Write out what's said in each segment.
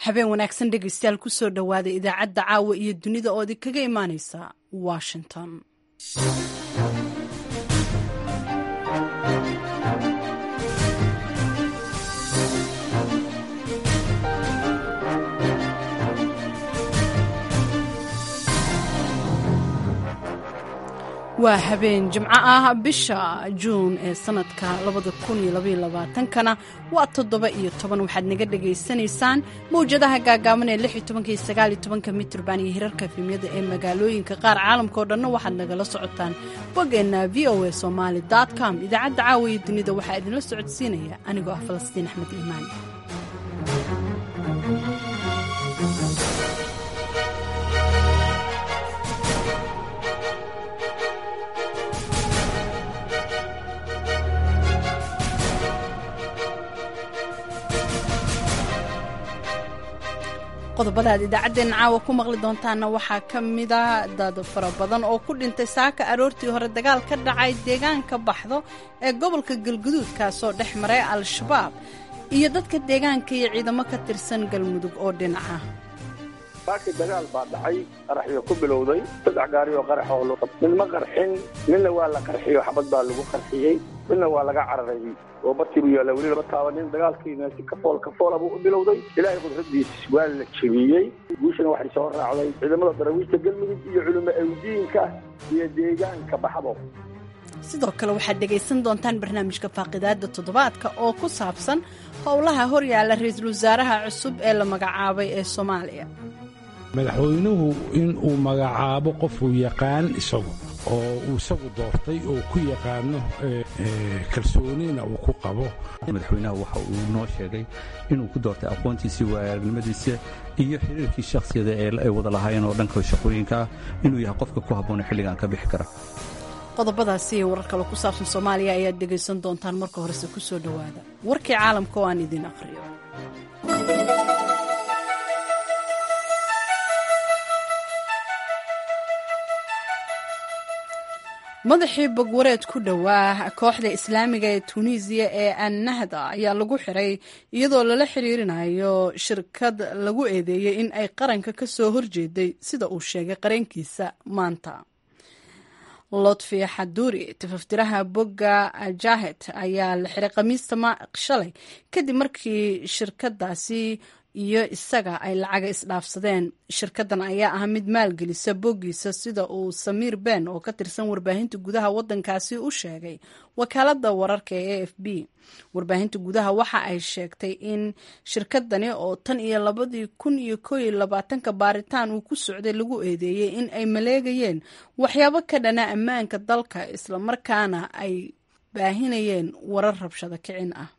habeen wanaagsan dhegaystayaal kusoo dhowaada idaacadda caawa iyo dunida oo idinkaga imaaneysa washington waa habeen jimco ah bisha juun ee sanadka kana waa toddoba iyo toban waxaad naga dhagaysanaysaan mawjadaha gaagaaban ee iyo mitrban iyo hirarka efemyada ee magaalooyinka qaar caalamka oo dhanna waxaad nagala socotaan boggeenna v o a somaali com idaacadda caawiya dunida waxaa idinla socodsiinaya anigoo ah falastiin axmed iimaan qodobada aad idaacaddeenna caawa ku maqli doontaanna waxaa ka mida dad fara badan oo ku dhintay saaka aroortii hore dagaal ka dhacay deegaanka baxdo ee gobolka galguduud kaasoo dhex maray al-shabaab iyo dadka deegaanka iyo ciidamo ka tirsan galmudug oo dhinaca baaki dagaal baa dhacay qaraxyo ku bilowday saddex gaari oo qarax oo luqab mid ma qarxin midna waa la qarxiyo xabad baa lagu qarxiyey midna waa laga cararay oo bartii buu yaalla weli lama taabanin dagaalkiina si kafool kafoola buu u bilowday ilaahay qudradiis waa la jebiyey guushana waxay soo raacday ciidamada darawiishta galmudug iyo culimo awdiinka iyo deegaanka baxbo sidoo kale waxaad dhegaysan doontaan barnaamijka faaqidaada toddobaadka oo ku saabsan howlaha horyaalla ra-iisul wasaaraha cusub ee la magacaabay ee soomaaliya madaxweynuhu in uu magacaabo qofuu yaqaan isagu oo uu isagu doortay oo ku yaqaano kalsoonina uu ku qabo madaxweynaha waxa uu noo sheegay inuu ku doortay aqoontiisii waaaragnimadiisa iyo xiriirkii shakhsiyada ee ay wada lahaayeen oo dhanka shaqooyinka ah inuu yahay qofka ku habboona xilligan ka bixi kara qodobadaasi iyo warar kale ku saabsan soomaaliya ayaad dhegaysan doontaan marka horese ku soo dhowaada warkii caalamka oo aan idiin aqhriyo madaxii bogwareed ku dhowaa kooxda islaamiga ee tunisiya ee annahda ayaa lagu xiray iyadoo lala xiriirinayo shirkad lagu eedeeyey in ay qaranka ka soo horjeeday sida uu sheegay qarankiisa maanta lotfi xaduri tafaftiraha bogga jahet ayaa la xiray khamiista shalay kadib markii shirkadaasi iyo isaga ay lacaga isdhaafsadeen shirkadan ayaa ah mid maalgelisa boggiisa sida uu samiir ben oo ka tirsan warbaahinta gudaha wadankaasi u sheegay wakaalada wararka ee a f b warbaahinta gudaha waxa ay sheegtay in shirkadani oo tan iyo labadii kun iyo koo iyo labaatanka baaritaan uu ku socday lagu eedeeyey in ay maleegayeen waxyaabo ka dhana ammaanka dalka islamarkaana ay baahinayeen warar rabshado kicin ah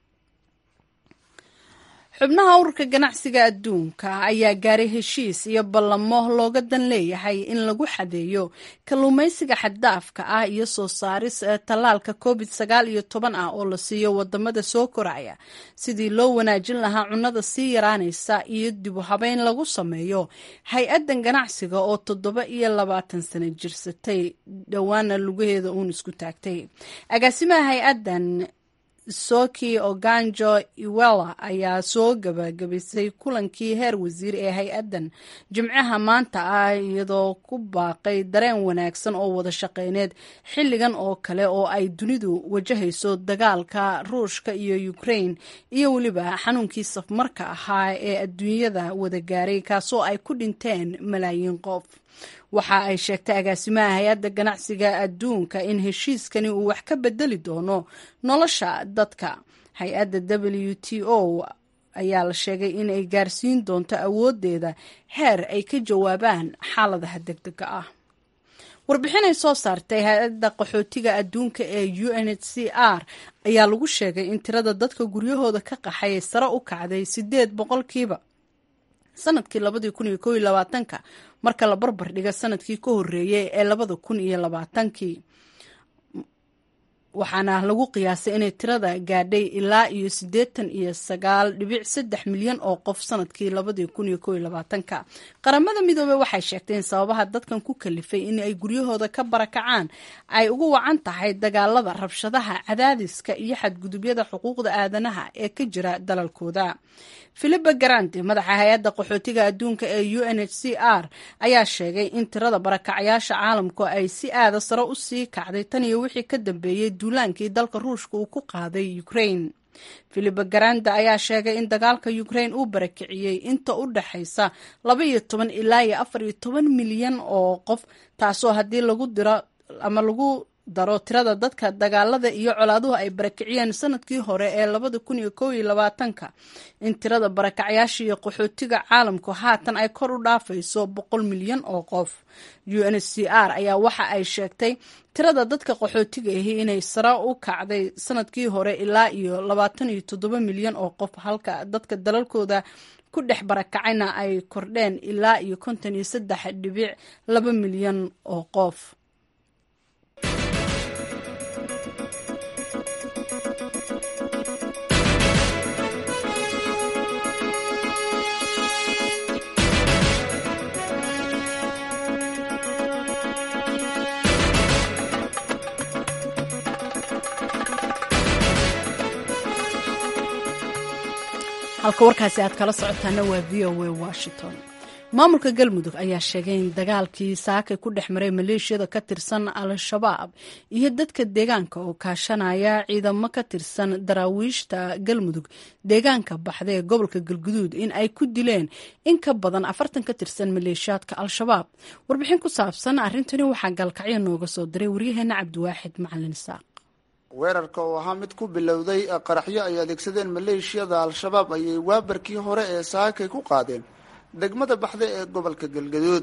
xubnaha ururka ganacsiga adduunka ayaa gaaray heshiis iyo ballamo looga dan leeyahay in lagu xadeeyo kalluumaysiga xaddaafka ah iyo soo saaris tallaalka covid sagaal iyo toban ah oo la siiyo wadamada soo koraya sidii loo wanaajin lahaa cunnada sii yaraanaysa iyo dibu habeyn lagu sameeyo hay-addan ganacsiga oo toddoba iyo labaatan sano jirsatay dhowaana lugaheeda uun isku taagtay agaasimaha hay-addan soki oganjo iwela ayaa soo gabagabisay kulankii heer wasiir ee hay-addan jimcaha maanta ah iyadoo ku baaqay dareen wanaagsan oo wada shaqeyneed xilligan oo kale oo ay dunidu wajahayso dagaalka ruushka iyo ukraine iyo weliba xanuunkii safmarka ahaa ee adduunyada wada gaaray kaasoo ay ku dhinteen malaayiin qof waxa ay sheegtay agaasimaha hay-adda ganacsiga adduunka in heshiiskani uu wax ka bedeli doono nolosha dadka hay-adda w t o ayaa la sheegay in ay gaarsiin doonto awoodeeda heer ay ka jawaabaan xaaladaha degdega ah warbixinay soo saartay hay-adda qaxootiga adduunka ee u n h c r ayaa lagu sheegay in tirada dadka guryahooda ka qaxay sare u kacday sideed boqolkiiba sanadkii labadii kun iyo kow iyo labaatanka marka la barbar dhiga sanadkii ka horeeyey ee labada kun iyo labaatankii waxaana lagu qiyaasay inay tirada gaadhay ilaa iyo siddeetan iyo sagaal dhibic saddex milyan oo qof sanadkii labadii kun iyo kow iyo labaatanka qaramada midoobey waxay sheegtay in sababaha dadkan ku kalifay in ay guryahooda ka barakacaan ay ugu wacan tahay dagaalada rabshadaha cadaadiska iyo xadgudubyada xuquuqda aadanaha ee ka jira dalalkooda philipa garante madaxa hay-adda qaxootiga adduunka ee u n h c r ayaa sheegay in tirada barakacyaasha caalamku ay si aada sare u sii kacday tan iyo wixii ka dambeeyey duulaankii dalka ruushka uu ku qaaday ukraine philipa garanda ayaa sheegay in dagaalka ukraine uu barakiciyey inta u dhexaysa laba iyo toban ilaa iyo afar iyo toban milyan oo qof taasoo haddii lagu diro ama lagu daro tirada dadka dagaalada iyo colaaduhu ay barakiciyeen sanadkii hore ee labada kun iyo kow iyo labaatanka in tirada barakacyaasha iyo qaxootiga caalamku haatan ay kor u dhaafayso boqol milyan oo qof u n h c r ayaa waxa ay sheegtay tirada dadka qaxootiga ahi inay sare u kacday sanadkii hore ilaa iyo labaatan iyo toddoba milyan oo qof halka dadka dalalkooda ku dhex barakacayna ay kordheen ilaa iyo konton iyo saddex dhibic laba milyan oo qof halka warkaasi aad kala socotaana waa v o a washington maamulka galmudug ayaa sheegay in dagaalkii saakay ku dhex maray maleeshiyada ka tirsan al-shabaab iyo dadka deegaanka oo kaashanaya ciidamo ka tirsan daraawiishta galmudug deegaanka baxda ee gobolka galguduud in ay ku dileen in ka badan afartan ka tirsan maleeshiyaadka al-shabaab warbixin ku saabsan arrintani waxaa gaalkacyo nooga soo diray waryaheena cabdiwaaxid macalin isaaq weerarka oo ahaa mid ku bilowday qaraxyo ay adeegsadeen maleeshiyada al-shabaab ayay waabarkii hore ee saakay ku qaadeen degmada baxda ee gobolka galgaduud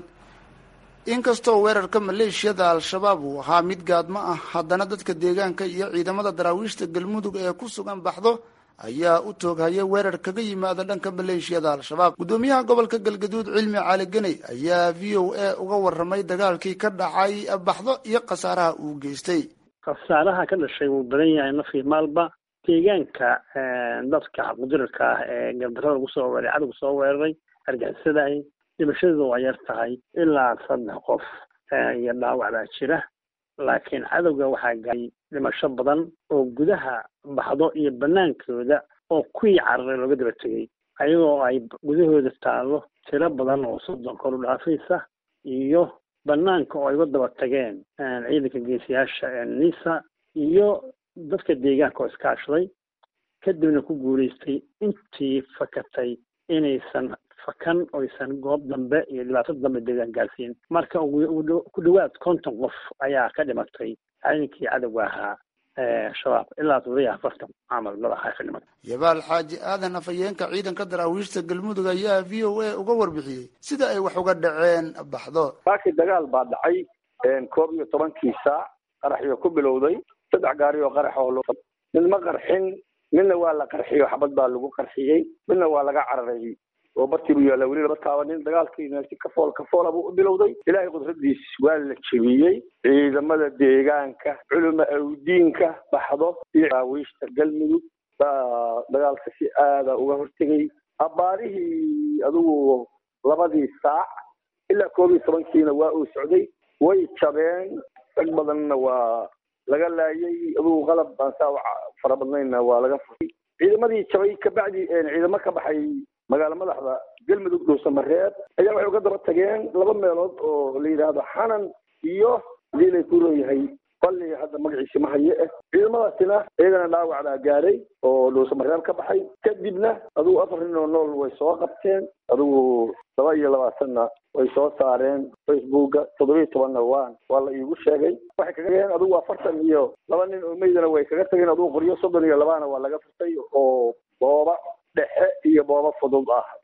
inkastoo weerarka maleeshiyada al-shabaab uu ahaa mid gaadmo ah haddana dadka deegaanka iyo ciidamada daraawiishta galmudug ee ku sugan baxdo ayaa u tooghaya weerar kaga yimaada dhanka maleeshiyada al-shabaab guddoomiyaha gobolka galgaduud cilmi cali ganey ayaa v o a uga waramay dagaalkii ka dhacay baxdo iyo khasaaraha uu geystay khasaaraha ka dhashay wuu badan yahay nafii maalba deegaanka dadka xaqgudirarka ah ee gardarada lagu soo weeray cadowga soo weeraray argixisadahay dhimashadoodu waa yar tahay ilaa saddex qof iyo dhaawac baa jira laakiin cadowga waxaa gaaray dhimasho badan oo gudaha baxdo iyo banaankooda oo kuwii cararay looga daba tegay ayagoo ay gudahooda taallo tiro badan oo soddon kor u dhaafaysa iyo banaanka oo ay uga daba tageen ciidanka geesiyaasha nisa iyo dadka deegaanka oo iskaashaday kadibna ku guulaystay intii fakatay inaysan fakan oysan goob dambe iyo dhibaato dambe deegaan gaarsiin marka ku dhawaad konton qof ayaa ka dhimatay ciidankii cadowga ahaa shabaab ilaa toddobiyo afartan camal madaxa ka dhimatay yabaal xaaji aadan afhayeenka ciidanka daraawiishta galmudug ayaa v o a uga warbixiyey sida ay wax uga dhaceen baxdo saakii dagaal baa dhacay koob iyo tobankii saac qaraxyo ku bilowday saddex gaari oo qarax oo mid ma qarxin midna waa la qarxiyo xabad baa lagu qarxiyey midna waa laga cararay oo bartii buu yaalla weli laba taabanin dagaalkiina si kafool kafoola buu u bilowday ilaahay qudradiis waa la jebiyey ciidamada deegaanka culuma awdiinka baxdo iyo daawiishta galmudug baa dagaalka si aada uga hortegay abbaarihii adigu labadii saac ilaa koob iyo tobankiina waa uu socday way jabeen rag badanna waa laga laayay adigu qalab baan saa fara badnayna waa laga furtay ciidamadii jabay kabacdi ciidamo ka baxay magaalo madaxda galmudug dhuusamareeb ayaa waxay uga daba tageen laba meelood oo la yidhaahdo xanan iyo hadii lay ku leeyahay balli hadda magaciisi ma haye ah ciidamadaasina iyagana dhaawac baa gaadhay oo dhuusamareeb ka baxay kadibna adigu afar nin oo nool way soo qabteen adigu laba iyo labaatanna way soo saareen facebooka toddobiyo tobanna waan waa la iigu sheegay waxay kaga tageen adigu afartan iyo laba nin oo meydana way kaga tageen adigu qoryo soddon iyo labaana waa laga furtay oo booba dhexe iyo booba fudud ah iyo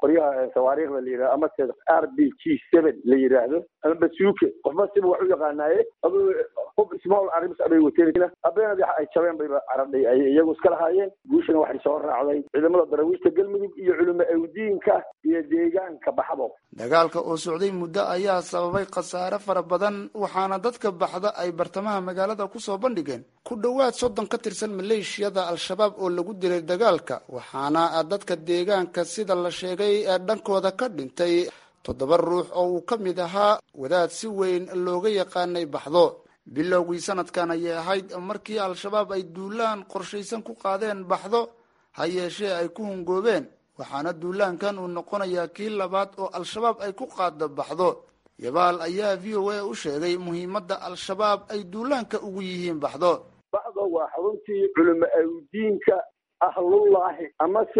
qoryaha sawaariikhda la yidhahdo ama se r b g seven la yidhaahdo ama basuuke qofba siba wax u yaqaanaaye adu hub small arms abay wateen habeenadi ay jabeen bayba caradhay ay iyagu iska lahaayeen guushana waxay soo raacday ciidamada darawiishta galmudug iyo culimo awdiinka iyo deegaanka baxdo dagaalka oo socday muddo ayaa sababay khasaare fara badan waxaana dadka baxda ay bartamaha magaalada kusoo bandhigeen ku dhowaad soddon ka tirsan maleeshiyada al-shabaab oo lagu dilay dagaalka waxaana dadka deegaanka sida la sheegay ee dhankooda ka dhintay toddoba ruux oo uu ka mid ahaa wadaad si weyn looga yaqaanay baxdo bilowgii sanadkan ayay ahayd markii al-shabaab ay duulaan qorshaysan ku qaadeen baxdo ha yeeshee ay ku hungoobeen waxaana duulaankan uu noqonayaa kii labaad oo al-shabaab ay ku qaada baxdo yabaal ayaa v o a u sheegay muhiimadda al-shabaab ay duulaanka ugu yihiin baxdo baxdo waa xaruntii culimo awdiinka ahlullaahi amase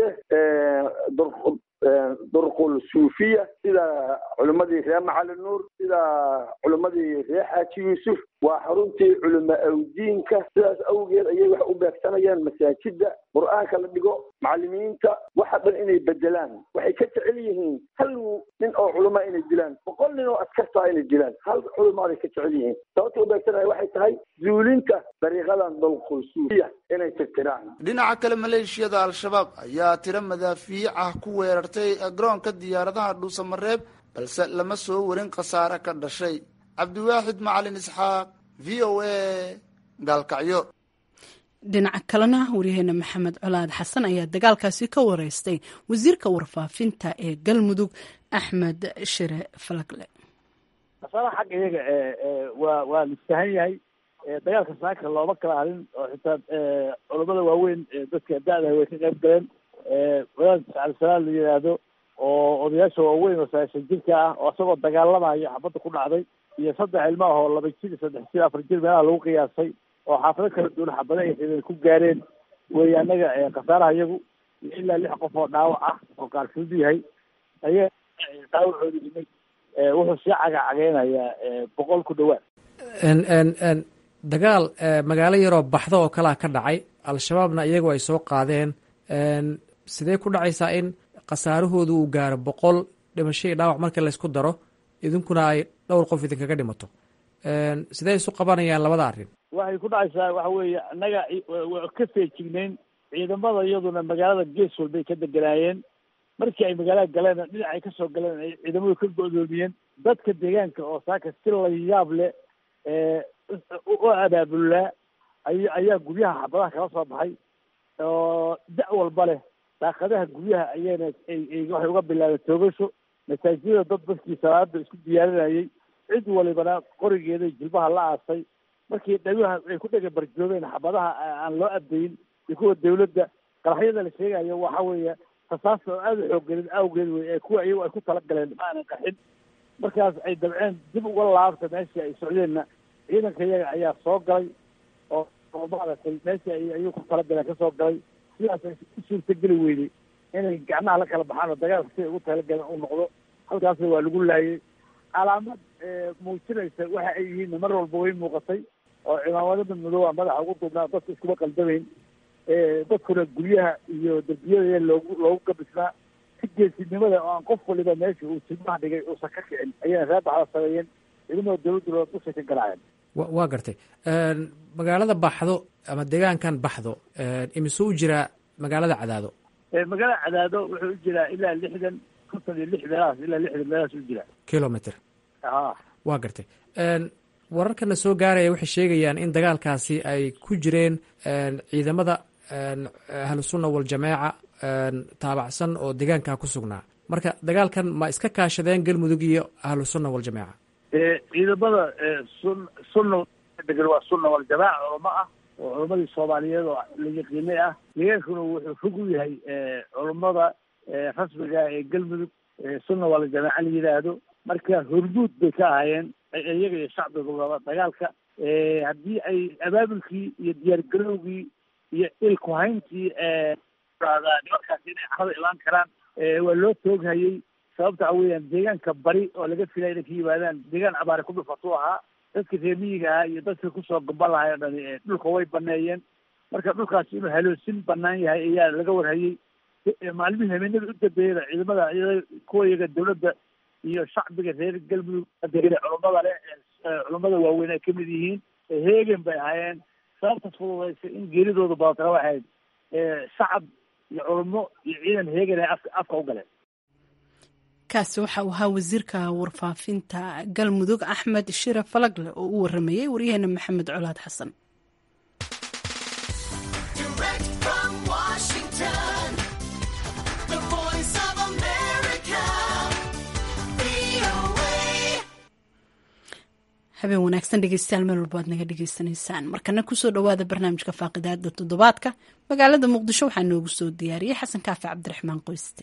durqul suufiya sida culimmadii reer macali nuur sida culimmadii reer xaaji yuusuf waa xaruntii culimo awdiinka sidaas awgeed ayay wax u beegsanayaan masaajida qur-aanka la dhigo macalimiinta waxa dhan inay bedelaan waxay ka jecel yihiin hal nin oo culama inay dilaan boqol nin oo askartaa inay dilaan hal culimaaday ka jecel yihiin sababta u beegsanaya waxay tahay zuulinta dariiqadan durqul suufiya inay tirtiraan dhinaca kale maleeshiyada al-shabaab ayaa tiro madaafiic ah ku weerartay garoonka diyaaradaha dhuusamareeb balse lama soo warin khasaare ka dhashay cabdiwaaxid macalin isxaaq v o a gaalkacyo dhinaca kalena waryaheena maxamed colaad xasan ayaa dagaalkaasi ka wareystay wasiirka warfaafinta ee galmudug axmed shire falagle masalaha xagga iyaga waa waa listahan yahay dagaalka saaka looma kala hadin oo xitaa culamada waaweyn dadka da-da way ka qayb galeen wadaad cabdisalaam la yidhaahdo oo odayaasha waaweyn oo sagaashan jirka ah oo isagoo dagaalamayo xabadda ku dhacday iyo saddex ilmo ah oo laba jir saddex jir afar jir meelaha lagu qiyaasay oo xaafado kala duwan xabada ay xideen ku gaareen wey anaga khasaaraha iyagu ilaa lix qof oo dhaawac ah oo qaarfud yahay ayaa dhaawacooda dhimay wuxuu sii cagacageynayaa boqol ku dhawaad dagaal magaalo yaroo baxdo oo kalea ka dhacay al-shabaabna iyagu ay soo qaadeen sidee ku dhacaysaa in khasaarahoodu uu gaaro boqol dhimasho iyo dhaawac marka laysku daro idinkuna ay dhowr qof idinkaga dhimato sidee isu qabanayaan labada arrin waxay ku dhacaysaa waxa weeye annaga waa ka feejignayn ciidamada iyaduna magaalada gees walbay ka deganaayeen markii ay magaalada galeen dhinac ay kasoo galeen ay ciidamadu ka go-doomiyeen dadka deegaanka oo saaka si la yaab leh u abaabulaa ay ayaa guryaha xabadaha kala soo baxay oo da' walba leh daaqadaha guryaha ayayna waxay uga bilaabeen toogasho masaajidada dad dadkii salaada isku diyaarinayay cid walibana qorigeeda jilbaha la aasay markii dhaguha ay ku dhega barjoobeen xabadaha aan loo abdayin iyo kuwa dawladda qaraxyada la sheegayo waxa weeye rasaasta oo aada u xooggelin awgeed wey ee kuwa iyagu ay ku talagaleen ma aanan qaxin markaas ay dabceen dib uga laabta meeshii ay socdeenna ciidanka iyaga ayaa soo galay oo oo maaragtay meeshii ay ayuu ku talagaleen kasoo galay sidaas ay u suurtageli weyday inay gacmaha la kala baxaan oo dagaalka siday ugu talagaleen uu noqdo halkaasna waa lagu laayay calaamad muujinaysa waxa ay yihiin mar walba way muuqatay oo cimaamada madooba madaxa ugu duubnaa dadka iskuma qaldamayn dadkuna guryaha iyo derbiyada loogu loogu gabisnaa si geesinimada oo aan qof waliba meesha uu silmaha dhigay uusan ka kicin ayayna reer baxda sameeyeen ciidamada dawladdu dushay ka galaayeen waa gartay magaalada baxdo ama deegaankan baxdo imise u jiraa magaalada cadaado magaalada cadaado wuxuu u jiraa ilaa lixdan konton iyo lix meelahaas ilaa lixdan meelahaas u jiraa kilometer a waa gartay wararkana soo gaaraya waxay sheegayaan in dagaalkaasi ay ku jireen ciidamada ahlusunna waljamaaca taabacsan oo deegaankaa ku sugnaa marka dagaalkan ma iska kaashadeen galmudug iyo ahlusunna waljamaaca ciidamada sun sunna degan waa sunna waljamaaca culamo ah oo culamadii soomaaliyeed oo la yaqiinay ah deegaankuna wuxuu fog u yahay culammada rasmiga ee galmudug sunna waljamaaca la yidhaahdo marka hormuud bay ka ahaayeen iyaga iyo shacbigaba dagaalka haddii ay abaabulkii iyo diyaargarowgii iyo ilkuhayntii nimankaasi inay carada ilaan karaan waa loo tooghayey sababta waxa weeyaan deegaanka bari oo laga filaya inay ka yimaadaan deegaan abaare ku dhufatuu ahaa dadka reemiyiga ahaa iyo dadka kusoo gamba lahay o dhani dhulka way baneeyeen marka dhulkaasi inuu haloosin banaan yahay ayaa laga warhayey maalmihii habeenada u dambeeyada ciidamada kuwa iyaga dawladda iyo shacbiga reer galmudug degana culummada leh culummada waaweyn ay kamid yihiin heegen bay ahaayeen sababta fududaysay in geeridooda badatana waxayd shacab iyo culummo iyo ciidan heegen ay afka afka u galeen kaasi waxa uu ahaa wasiirka warfaafinta galmudug axmed shire falagle oo u waramayey waryaheena maxamed colaad xasan habeen wanaagsan dhegeystayaal meel walba aad naga dhegeysanaysaan markana kusoo dhowaada barnaamijka faaqidaada toddobaadka magaalada muqdisho waxaa noogu soo diyaariyey xasan kaafi cabdiraxmaan qoyste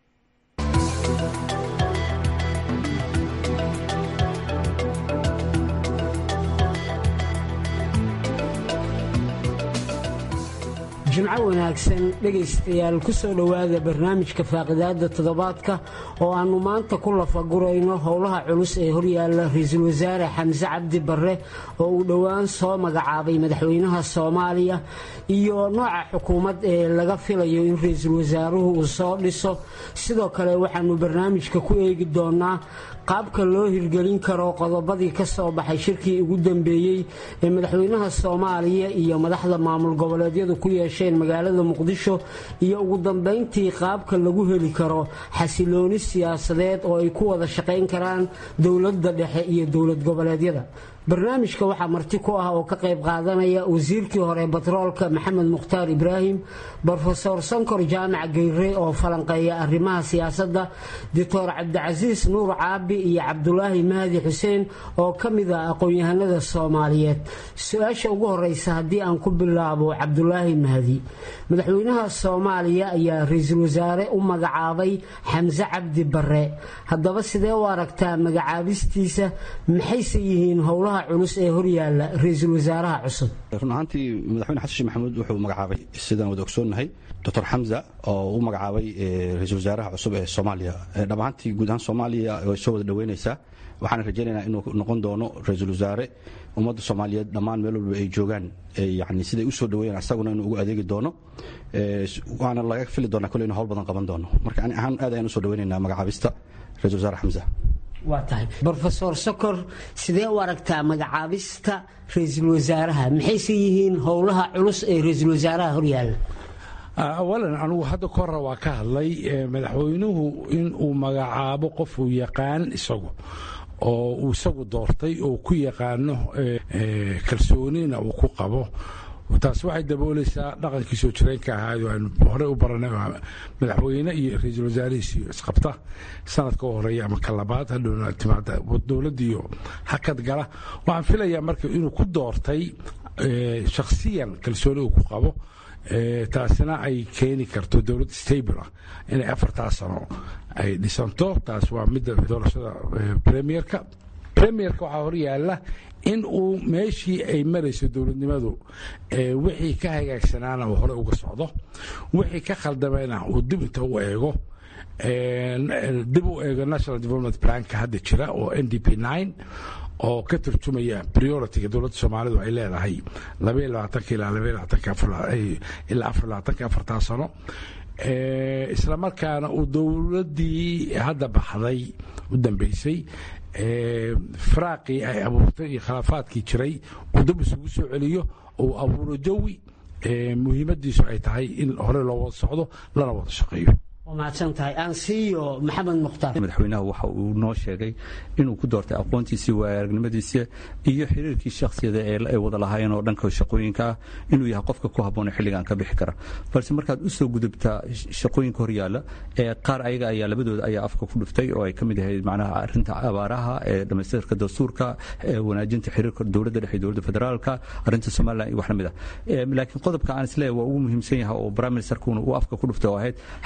jimco wanaagsan dhegaystayaal ku soo dhowaada barnaamijka faaqidaada toddobaadka oo aannu maanta ku lafagurayno howlaha culus ee horyaalla ra-iisul wasaare xamse cabdi barre oo uu dhowaan soo magacaabay madaxweynaha soomaaliya iyo nooca xukuumad ee laga filayo in ra-iisul wasaaruhu uu soo dhiso sidoo kale waxaannu barnaamijka ku eegi doonaa qaabka loo hirgelin karo qodobadii ka soo baxay shirkii ugu dambeeyey ee madaxweynaha soomaaliya iyo madaxda maamul goboleedyadu ku yeesheen magaalada muqdisho iyo ugu dambayntii qaabka lagu heli karo xasilooni siyaasadeed oo ay ku wada shaqayn karaan dowladda dhexe iyo dowlad goboleedyada barnaamijka waxaa marti ku ah oo ka qayb qaadanaya wasiirkii hore batroolka maxamed mukhtaar ibraahim brofesor sankor jaamac geyre oo falanqeeya arrimaha siyaasadda doctor cabdicasiis nuur caabi iyo cabdulaahi mahdi xuseen oo ka mid ah aqoon-yahanada soomaaliyeed su-aasha ugu horeysa haddii aan ku bilaabo cabdulaahi mahdi madaxweynaha soomaaliya ayaa ra-iisul wasaare u magacaabay xamse cabdi bare haddaba sidee u aragtaa magacaabistiisa maxayse yihiin howlaha culus ee horyaala ra-iisul wasaaraha cusub run ahaantii madaxweyne xasan sheekh maxamuud wuxuu magacaabay sidaan wada ogsoonnahay doctor xamza oo u magacaabay ra-iisul wasaaraha cusub ee soomaaliya dhab ahaantii guud ahaan soomaaliya way soo wada dhoweynaysaa waxaana rajaynaynaa inuu noqon doono ra-iisul wasaare ummadda soomaaliyeed dhammaan meel walba ay joogaan yani siday u soo dhaweeyaan asaguna inuu ugu adeegi doono waana laga fili doonaa kole inu howl badan qaban doono marka ani ahaan aad ayaan usoo dhaweynaynaa magacaabista ra-isul wasaare xamza waa tahay brofesor sokor sidee u aragtaa magacaabista ra-iisul wasaaraha maxayse yihiin howlaha culus ee ra-iisul wasaaraha horyaalla awalan anugu hadda ka hore waa ka hadlay madaxweynuhu inuu magacaabo qofuu yaqaan isagu oo uu isagu doortay oo ku yaqaano kalsoonina uu ku qabo taas waxay daboolaysaa dhaqankii soo jireenka ahaa aanu horey u baranay madaxweyne iyo ra-iisul wasaarihiis iyo isqabta sanadka u horeeya ama ka labaad hadhowna timaada dowladdiiyo hakad gala waxaan filayaa marka inuu ku doortay shakhsiyan kalsooni uu ku qabo taasina ay keeni karto dowlad stable ah inay afartaa sano ay dhisanto taas waa midda doorashada premierka premierka waxaa horyaala in uu meeshii ay marayso dowladnimadu wixii ka hagaagsanaana uu hore uga socdo wixii ka khaldamayna uu dib inta u eego dib u eego national development planka hadda jira oo n d p nine oo ka turjumaya prioritiga dowladda soomaalidu ay leedahay labaiyo labaatanka ilaa labaiyo labaatanka ilaa afar labaatanka afartaa sano isla markaana uu dowladdii hadda baxday u dambeysay firaaqii ay abuurtay iyo khilaafaadkii jiray uu dib isugu soo celiyo uu abuuro jawi muhiimadiisu ay tahay in hore loo wada socdo lana wada shaqeeyo madaxweynaha waxa uu noo sheegay inuu ku doortay aqoontiisii waaaragnimadiisa iyo xiriirkii shakhsiyada ee wada lahaayeen oo dhanka shaqooyinka ah inuu yahay qofka ku habboon xilligan ka bixi kara balse markaad u soo gudubtaa shaqooyinka horyaala ee qaar ayaga ayaa labadooda ayaa afka ku dhuftay oo ay ka mid ahayd macnaha arrinta abaaraha ee dhamaystirka dastuurka wanaajinta xiriirka dowladda dhexe dowladda federaalka arrinta somaliland iyo wax lamid ah laakiin qodobka aan isleeyahay waa ugu muhiimsan yahay oo prime ministerkuna uu afka ku dhuftay oo ahayd xasilooni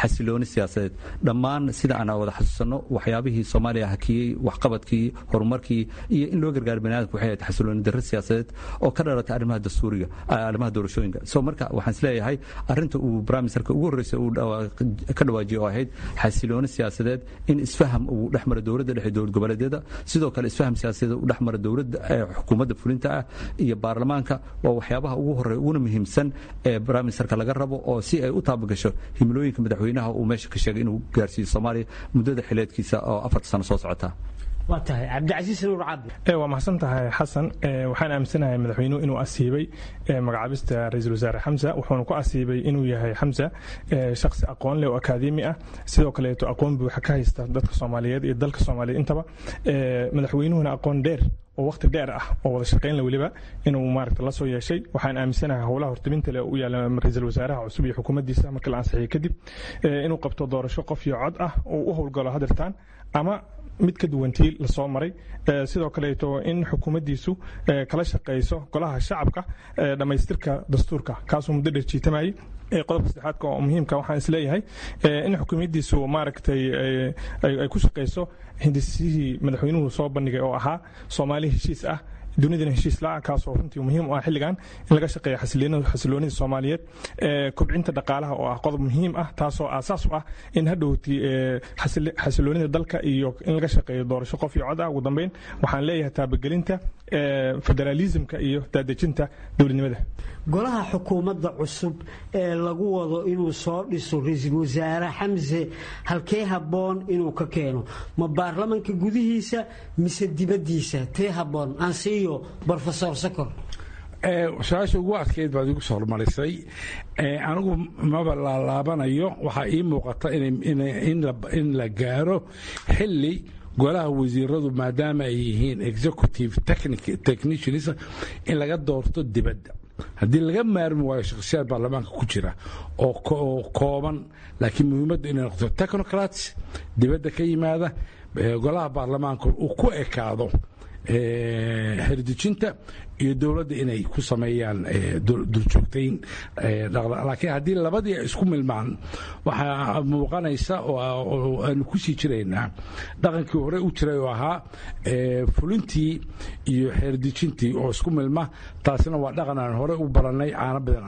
siyaasadeed dhammaan sida aan wada xasuusanno waxyaabihii soomaaliya hakiyey waxqabadkii horumarkii iyo in loo gargaaro baniaadamka waxay ahayd xasilooni darro siyaasadeed oo ka dhalatay arrimaha dastuuriga arrimaha doorashooyinka so marka waxaan isleeyahay arrinta uu brimisterka ugu horreysay uu ka dhawaajiyay oo ahayd xasilooni siyaasadeed in isfaham uu dhex mara dowladda dhexe dowlad goboleedyada sidoo kale isfaham siyaasadeed uu dhex mara dowladda xukuumadda fulinta ah iyo baarlamaanka waa waxyaabaha ugu horreeya uguna muhiimsan ee brimisterka laga rabo oo si ay u taabagasho himilooyinka madaxweynaha uu meesha ka sheegay inuu gaarsiiyo soomaaliya muddada xileedkiisa oo afarta sano soo socota waa tahay cabdicasiis nuur cabdi waa mahadsan tahay xasan waxaan aaminsanahay madaxweynuhu inuu asiibay magacaabista ra-iisul wasaare xamsa wuxuuna ku asiibay inuu yahay xamsa shaksi aqoon leh oo akaademi ah sidoo kaleeto aqoon buuxa ka haysta dadka soomaaliyeed iyo dalka soomaaliyeed intaba madaxweynuhuna aqoon dheer oo waqti dheer ah oo wada shaqaynla weliba inuu maaragta la soo yeeshay waxaan aaminsanahay howlaha hortabinta leh u yaala ra-iisul wasaaraha cusub iyo xukuumaddiisa markii la ansixiyey kadib inuu qabto doorasho qof iyo cod ah oo u howlgalo hadirtaan ama mid ka duwantii lasoo maray sidoo kaleeto in xukuumaddiisu kala shaqayso golaha shacabka dhammaystirka dastuurka kaasuu muddo dheer jiitamayey qodobka saddexaadka oo muhiimka waxaan isleeyahay in xukuumaddiisu maaragtay ay ku shaqayso hindisihii madaxweynuhu soo bandhigay oo ahaa soomaali heshiis ah dunidana heshiis la-ah kaasoo runtii muhiim u ah xilligan in laga shaqeeya xasiloonida soomaaliyeed kobcinta dhaqaalaha oo ah qodob muhiim ah taasoo aasaas u ah in hadhowti xasiloonida dalka iyo in laga shaqeeyo doorasho qof iyo cod ah ugu dambeyn waxaan leeyahay taabagelinta federaalismka iyo daadejinta dowladnimada golaha xukuumadda cusub ee lagu wado inuu soo dhiso ra-iisul wasaare xamse halkee habboon inuu ka keeno ma baarlamanka gudihiisa mise dibaddiisa tee habboon ansiiyo brofesor sakor su-aasha ugu adkeyd baad igu soo hormarisay anigu maba laalaabanayo waxaa ii muuqata in la gaaro xilli golaha wasiiradu maadaama ay yihiin executive technicians in laga doorto dibadda haddii laga maarmi waayo shakhsiyaad baarlamaanka ku jira oo kooban laakiin muhiimaddu inay noqoto technocrats dibadda ka yimaada golaha baarlamaanka uu ku ekaado herdejinta iyo dowladda inay ku sameeyaan duljoogtayn laakiin haddii labadii ay isku milmaan waxaa muuqanaysa oo aanu ku sii jiraynaa dhaqankii hore u jiray oo ahaa fulintii iyo xeerdejintii oo isku milma taasina waa dhaqan aan hore u barannay caano badan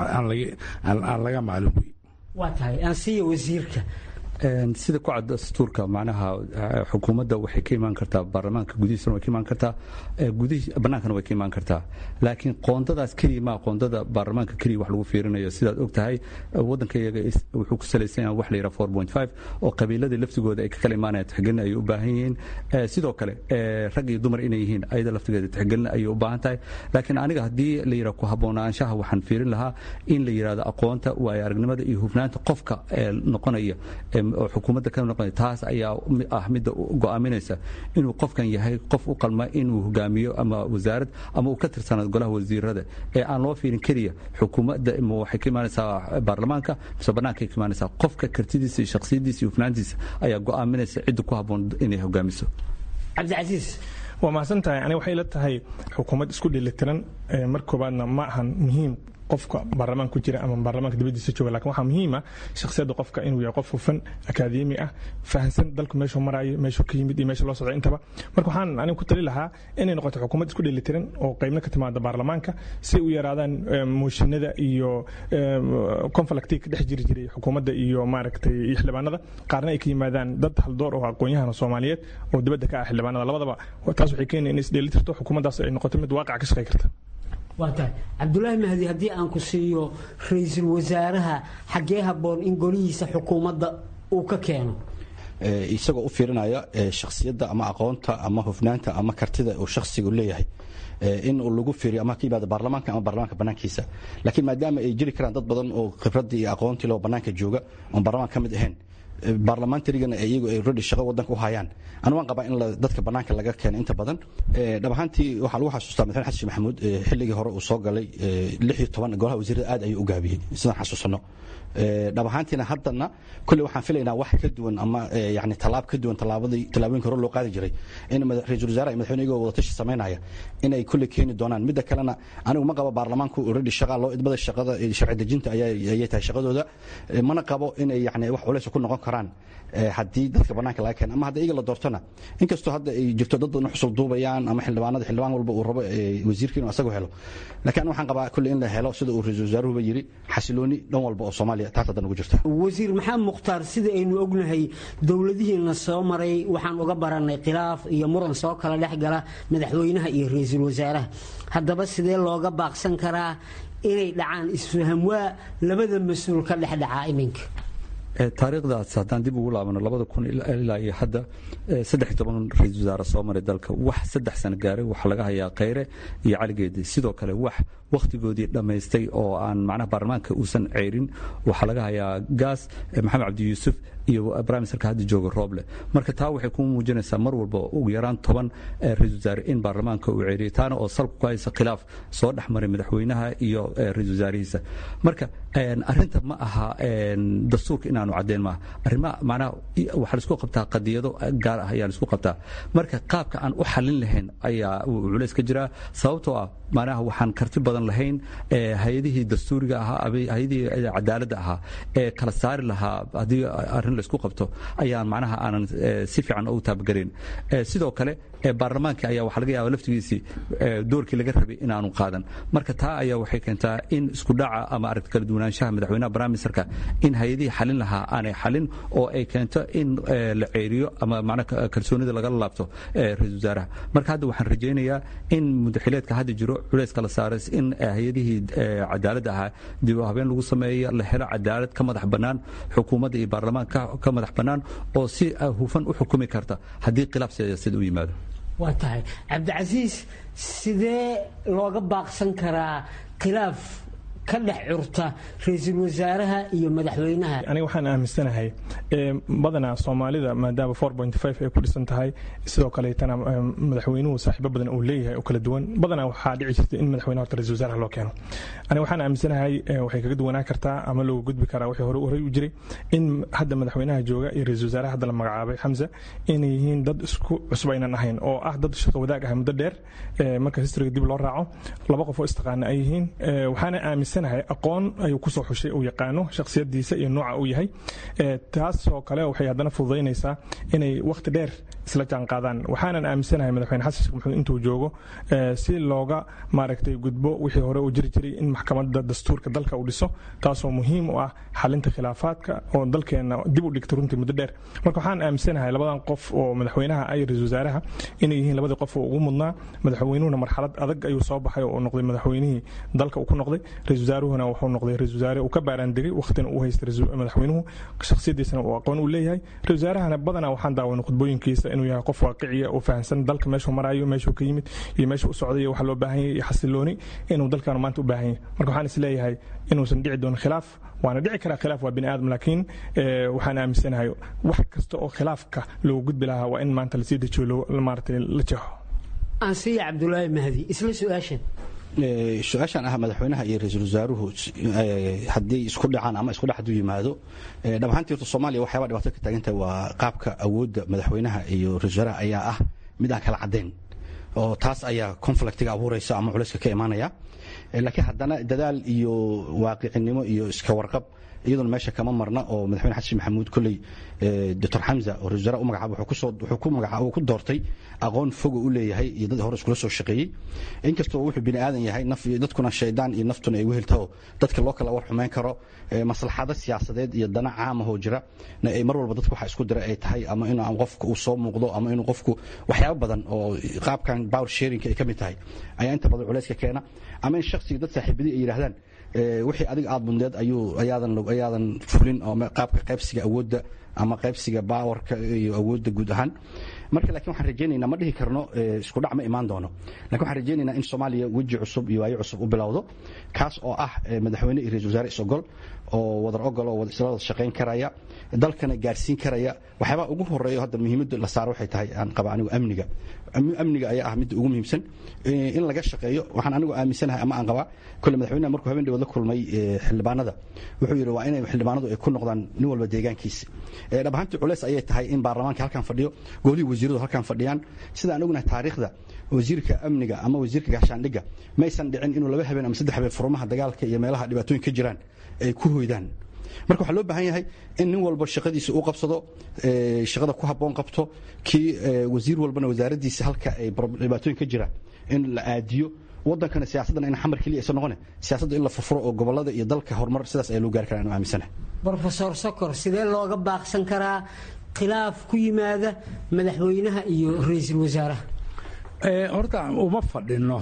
aan laga maalin wey waa tahay ansiya wasiirka sida ku cad dastuurka macnaha xukuumadda waxay ka imaan kartaa baarlamaanka gudihiisana way ka imaan kartaa bannaankana way ka imaan kartaa laakiin qoondadaas keliya maa qoondada baarlamaanka keliya wax lagu fiirinayo sidaad og tahay waddanka iyaga wuxuu ku salaysan yahay wax la yidhaha four point five oo qabiiladii laftigooda ay ka kala imaanayaan tixgelin ayay u baahan yihiin sidoo kale rag iyo dumar inay yihiin ayada laftigeeda tixgelin ayay u baahan tahay laakiin aniga haddii la yidhaha ku habboonaanshaha waxaan fiirin lahaa in la yidhahdo aqoonta waayo aragnimada iyo hufnaanta qofka noqonaya oo xukuumadda ka noqonaya taas ayaa ah midda go'aaminaysa inuu qofkan yahay qof u qalma inuu hogaamiyo ama wasaarad ama uu ka tirsanaado golaha wasiirada ee aan loo fiirin keliya xukuumadda waxay ka imaanaysaa baarlamaanka mise bannaankay ka imaanaysaa qofka kartidiisa iyo shakhsiyadiisa iyo hufnaantiisa ayaa go'aaminaysa cidda ku habboon inay hogaamiso cabdicasiis waa mahadsan tahay aniga waxay la tahay xukuumad isku dheelitiran mar koobaadna ma ahan muhiim qofka baarlamaanka ku jira ama baarlamaanka dibadiisa jooga lakin waxaa muhiima shakhsiyadda qofka inuu yahay qof hufan akaademi ah fahansan dalku meeshuu maraayo meeshuu ka yimid iyo meesha loo socda intaba marka waxaan aniga ku tali lahaa inay noqoto xukuumad isku dheelitiran oo qaybna ka timaada baarlamaanka si u yaraadaan mooshinada iyo conflictii ka dhex jiri jiray xukuumadda iyo maaragtay iyo xildhibaanada qaarna ay ka yimaadaan dad haldoor oo aqoon-yahana soomaaliyeed oo dibadda ka ah xildhibaanada labadaba taas waxay keenaya in isdheelitirto xukuumaddaas ay noqoto mid waaqac ka shaqey karta waa tahay cabdulaahi mahdi haddii aan ku siiyo ra-iisul wasaaraha xaggee habboon in golihiisa xukuumadda uu ka keeno isagoo u fiirinaya shakhsiyadda ama aqoonta ama hufnaanta ama kartida uu shakhsigu leeyahay in lagu fiiriyo ama ka yimaado baarlamaanka ama baarlamaanka bannaankiisa laakiin maadaama ay jiri karaan dad badan oo khibradii iyo aqoontii loo bannaanka jooga oon baarlamaanka ka mid ahayn baarlamaantarigana iyagu ay redi shaqo wadanka u hayaan anu waan qabaa in dadka bannaanka laga keena inta badan dhab ahaantii waxaa lagu xasuustaa madaxweyne xasan sheekh maxamuud xilligii hore uu soo galay lix iyo toban golaha wasiirada aad ayuu u gaabiyey sidaan xasuusano dhab ahaantiina haddana kulley waxaan filaynaa wax ka duwan ama yani tallaab ka duwan tallaabadii tallaabooyinka hore loo qaadi jiray in ra-iisul wasaare iyo madaxweyne iyagoo wadatashi samaynaya inay kulley keeni doonaan midda kalena anigu ma qabo baarlamaanku already shaqa loo idmada shaqada sharci dejinta ayay tahay shaqadooda mana qabo inay yani wax culays ku noqon karaan haddii dadka bannaanka laga keena ama hadda iyaga la doortona inkastoo hadda ay jirto dad badan xusul duubayaan ama xildhibaanada xildhibaan walba uu rabo wasiirka inuu asagu helo laakiin waxaan qabaa kulley in la helo sida uu ra-iisul wasaaruhuba yiri xasilooni dhan walba oo soomaaliya taas haddan ugu jirta wasiir maxamed mukhtaar sida aynu ognahay dowladihiina soo maray waxaan uga baranay khilaaf iyo muran soo kala dhex gala madaxweynaha iyo ra-iisul wasaaraha haddaba sidee looga baaqsan karaa inay dhacaan isfahamwaa labada mas-uul ka dhex dhacaa iminka taariikhdaas haddaan dib ugu laabano labada kun ilaa iyo hadda saddex toban ra-isul wasaare soo maray dalka wax saddex sano gaaray waxaa laga hayaa khayre iyo caligeedi sidoo kale wax wakhtigoodii dhammaystay oo aan macnaha baarlamaanka uusan ceyrin waxaa laga hayaa gaas maxamed cabdi yuusuf iyo briministerka hadda jooga rooble marka taa waxay ku muujinaysaa mar walba ugu yaraan toban ra-isul wasaare in baarlamaanka uu ceyriyay taana oo salku ku haysa khilaaf soo dhex maray madaxweynaha iyo ra-isul wasaarihiisa marka arrinta ma aha dastuurka inaanu caddeyn maaha arrimaha macnaha waxaa laisku qabtaa qadiyado gaar ah ayaa laisku qabtaa marka qaabka aan u xallin lahayn ayaa culays ka jiraa sababtoo ah macnaha waxaan karti badan lahayn hay-adihii dastuuriga ahaa hay-adihii cadaaladda ahaa ee kala saari lahaa haddii arrin laisku qabto ayaan macnaha aanan si fiican ugu taabagelayn sidoo kale baarlamaankii ayaa waxaa laga yaaba laftigiisii doorkii laga rabay inaanu qaadan marka taa ayaa waxay keentaa in isku dhaca ama aragti kala duwanaanshaha madaxweynaha briministerka in hay-adihii xalin lahaa aanay xalin oo ay keento in la ceeriyo ama macnaha kalsoonida lagala laabto ra-isul wasaaraha marka hadda waxaan rajaynayaa in mudaxileedka hadda jiro culays kala saaray in hay-adihii cadaaladda ahaa dib u habeen lagu sameeyo la helo cadaalad ka madax bannaan xukuumadda iyo baarlamaanka ka madax bannaan oo si hufan u xukumi karta haddii khilaaf siyaasadeed u yimaado waa tahay cabdicasiis sidee looga baaqsan karaa khilaaf ka dhex curta ra-iisul wasaaraha iyo madaxweynaha aniga waxaan aaminsanahay badanaa soomaalida maadaama ay ku dhisan tahay sidoo kaleetana madaxweynuhu saaxiibo badan uu leeyahay oo kala duwan badanaa waxaa dhici jirta in madaxweynaha horta ra-isul wasaaraha loo keeno aniga waxaan aaminsanahay waxay kaga duwanaan kartaa ama looga gudbi karaa wixii hore horey u jiray in hadda madaxweynaha jooga iyo ra-isul wasaaraha hadda la magacaabay xamse inay yihiin dad isku cusub aynan ahayn oo ah dad shaqo wadaag ah muddo dheer marka historyga dib loo raaco laba qof oo istaqaana ay yihiin waxaana aaminsanahay aqoon ayuu kusoo xushay uu yaqaano shakhsiyadiisa iyo nooca uu yahay taasoo kale waxay haddana fududaynaysaa inay wakhti dheer isla jaanqaadaan waxaanan aaminsanahay madaxweyne xasan sheekh maxamuud intuu joogo si looga maaragtay gudbo wixii hore uu jiri jiray in maxkamadda dastuurka dalka uu dhiso taasoo muhiim u ah xalinta khilaafaadka oo dalkeenna dib u dhigta runtii muddo dheer marka waxaan aaminsanahay labadan qof oo madaxweynaha ay ra-isul wasaaraha inay yihiin labadii qof oo ugu mudnaa madaxweynuhuna marxalad adag ayuu soo baxay oo noqday madaxweynihii dalka uu ku noqday ra-isul wasaaruhuna wuxuu noqday ra-isul wasaare uu ka baaraan degay waqtina uu haystay madaxweynuhu shakhsiyadiisana uu aqoon u leeyahay ra-isul wasaarahana badanaa waxaan daawanay khudbooyinkiisa inuu yahay qof waaqiciya oo fahamsan dalka meeshuu marayo meeshuu ka yimid iyo meeshuu u socday iyo waxa loo baahan yahay iyo xasilooni inuu dalkan maanta u baahan yahay marka waxaan is leeyahay inuusan dhici doonin khilaaf waana dhici karaa khilaaf waa bini aadam laakiin waxaan aaminsanahay wax kasta oo khilaafka loogu gudbi lahaa waa in maanta lasii dejiyo maaragtay la jeexo ansiya cabdulaahi mahdi isla su-aashan su-aashan ah madaxweynaha iyo ra-iisul wasaaruhu haddii isku dhacaan ama isku dhex haduu yimaado dhab ahaantii horta soomaaliya waxyaaba dhibaato ka taagan tahay waa qaabka awoodda madaxweynaha iyo ra-isul wasaaraha ayaa ah mid aan kala caddayn oo taas ayaa conflictiga abuuraysa ama culayska ka imaanaya laakiin haddana dadaal iyo waaqicinimo iyo iska warqab iyaduna meesha kama marna oo madaxweyne xasan maxamuud kolley doctor xamza oo ra-isul wasaare u magacaaba wuxuu ku magacaaba ku doortay aqoon fogo u leeyahay iyo dad hore iskula soo shaqeeyey inkastoo wuxuu bini aadan yahay naf iyo dadkuna shaydaan iyo naftuna ay weheltaho dadka loo kala war xumeyn karo maslaxado siyaasadeed iyo dana caamahoo jira ay mar walba dadka waxa isku dira ay tahay ama in qofka uu soo muuqdo ama inuu qofku waxyaabo badan oo qaabkan power sharingka ay ka mid tahay ayaa inta badan culayska keena ama in shakhsiga dad saaxiibadii ay yidhaahdaan wixii adiga aad bundeed ayuu ayaadan ayaadan fulin oo qaabka qaybsiga awoodda ama qaybsiga baawarka iyo awoodda guud ahaan marka laakiin waxaan rajaynaynaa ma dhihi karno isku dhac ma imaan doono lakin waxaan rajaynaynaa in soomaaliya weji cusub iyo waayo cusub u bilowdo kaas oo ah madaxweyne iyo ra-isul wasaare is-ogol oo wadar ogol oo isla wada shaqayn karaya dalkana gaarsiin karaya waxyaabaha ugu horeeyo hadda muhiimadda la saaro waxay tahay aan qaba anigu amniga amniga ayaa ah midda ugu muhiimsan in laga shaqeeyo waxaan anigu aaminsanahay ama aan qabaa kole madaxweynaha markuu habeen dhawood la kulmay xildhibaanada wuxuu yidhi waa inay xildhibaanadu ay ku noqdaan nin walba deegaankiisa dhab ahaantii culeys ayay tahay in baarlamaanka halkan fadhiyo golihii wasiiradu halkan fadhiyaan sida aan ognahay taariikhda wasiirka amniga ama wasiirka gaashaandhigga maysan dhicin inuu laba habeen ama saddex habeen furmaha dagaalka iyo meelaha dhibaatooyin ka jiraan ay ku hoydaan marka waxaa loo baahan yahay in nin walba shaqadiisa uu qabsado shaqada ku habboon qabto kii wasiir walbana wasaaraddiisa halka ay dhibaatooyin ka jiraan in la aadiyo wadankana siyaasaddan in xamar keliya aysan noqone siyaasadda in la furfuro oo gobolada iyo dalka horumar sidaas ayaa loo gaari karaa anu aaminsanahay brofesor sokor sidee looga baaqsan karaa khilaaf ku yimaada madaxweynaha iyo ra-iisul wasaaraha horta uma fadhino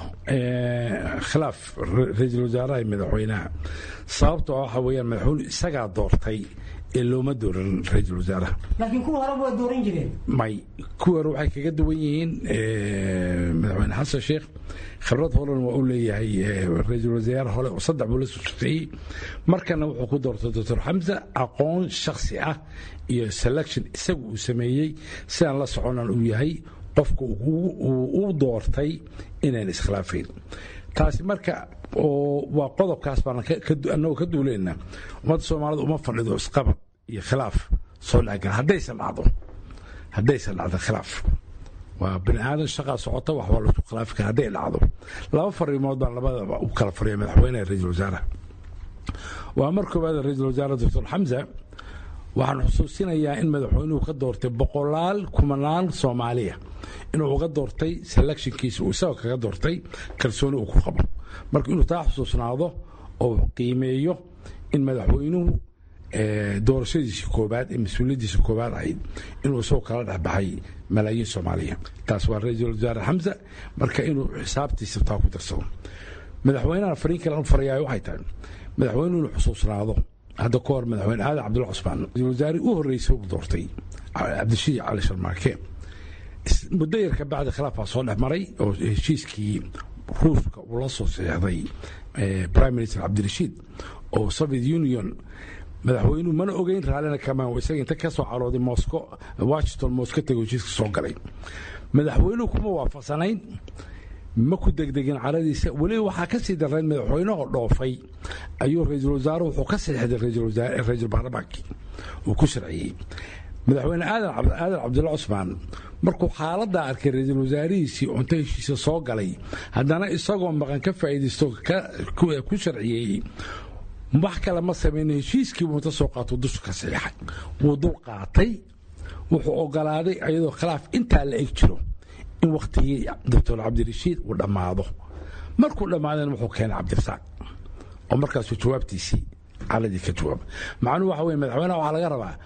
khilaaf ra-iisul wasaaraha iyo madaxweynaha sababtoo waxa weeyaan madaxweyne isagaa doortay ee looma dooran ra-iisul wasaaraha laakiin kuwa horeba waa dooran jireen may kuwa hore waxay kaga duwan yihiin madaxweyne xasan sheekh khibrad horen waa u leeyahay ra-iisul wasaare hore oo saddex buu la susuqeeyey markana wuxuu ku doortay doctor xamsa aqoon shakhsi ah iyo selection isagu uu sameeyey sidaan la soconan uu yahay qofka uu doortay inaan iskhilaafayn taasi marka waa qodobkaas baan anagoo ka duuleyna ummadda soomaalida uma fadhido isqabad iyo khilaaf soo dhexgal haddaysan dhacdo haddaysan dhacdo khilaaf waa bini aadan shaqaa socota wax waa laisku khilaafi kara hadday dhacdo laba fariimood baan labadaba u kala fariya madaxweyneha ra-iisul wasaaraha waa mar koowaad ra-iisul wasaare doctor xamsa waxaan xusuusinayaa in madaxweynuhu ka doortay boqolaal kumanaan soomaaliya inuu uga doortay selectionkiisa uu isagoo kaga doortay kalsooni uu ku qabo marka inuu taa xusuusnaado oo qiimeeyo in madaxweynuhu doorashadiisa koobaad ee mas-uuliyaddiisa koobaad ahayd inuu isagoo kala dhexbaxay malaayiin soomaaliya taas waa ra-iisul wasaare xamsa marka inuu xisaabtiisa taa ku darsado madaxweynaha fariin kale u farayaa waxay tahay madaxweynuhu inuu xusuusnaado hadda ka hor madaxweyne aadan cabdulla cusmaan ra-isul wasaare u horreysay uu doortay cabdishiid cali sharmaake muddo yar ka bacdi khilaaf baa soo dhex maray oo heshiiskii ruuska uu la soo seexday prime minister cabdirashiid oo soviet union madaxweynuhu mana ogeyn raallina kamaan isaga inta ka soo carooday mosco washington mosco tego heshiiska soo galay madaxweynuhu kuma waafaqsanayn ma ku degdegin caradiisa weliba waxaa ka sii darrayn madaxweynehoo dhoofay ayuu ra-iisul wasaare wuxuu ka seexday ra-iisul baarlamaankii uu ku sharciyey madaxweyne aadan cabdulla cusmaan markuu xaaladdaa arkay ra-iisul wasaarihiisii cunto heshiisa soo galay haddana isagoo maqan ka faa'iidaysto ku sharciyeeyey wax kale ma samayna heshiiskii buu inta soo qaato dusha ka saxiixay wuu dul qaatay wuxuu ogolaaday iyadoo khilaaf intaa la eg jiro in wakhtigii doctor cabdirashiid uu dhammaado markuu dhammaadana wuxuu keenay cabdirasaaq oo markaasuu jawaabtiisii caladii ka jawaaba macnuhu waxa weye madaxweynaha waxaa laga rabaa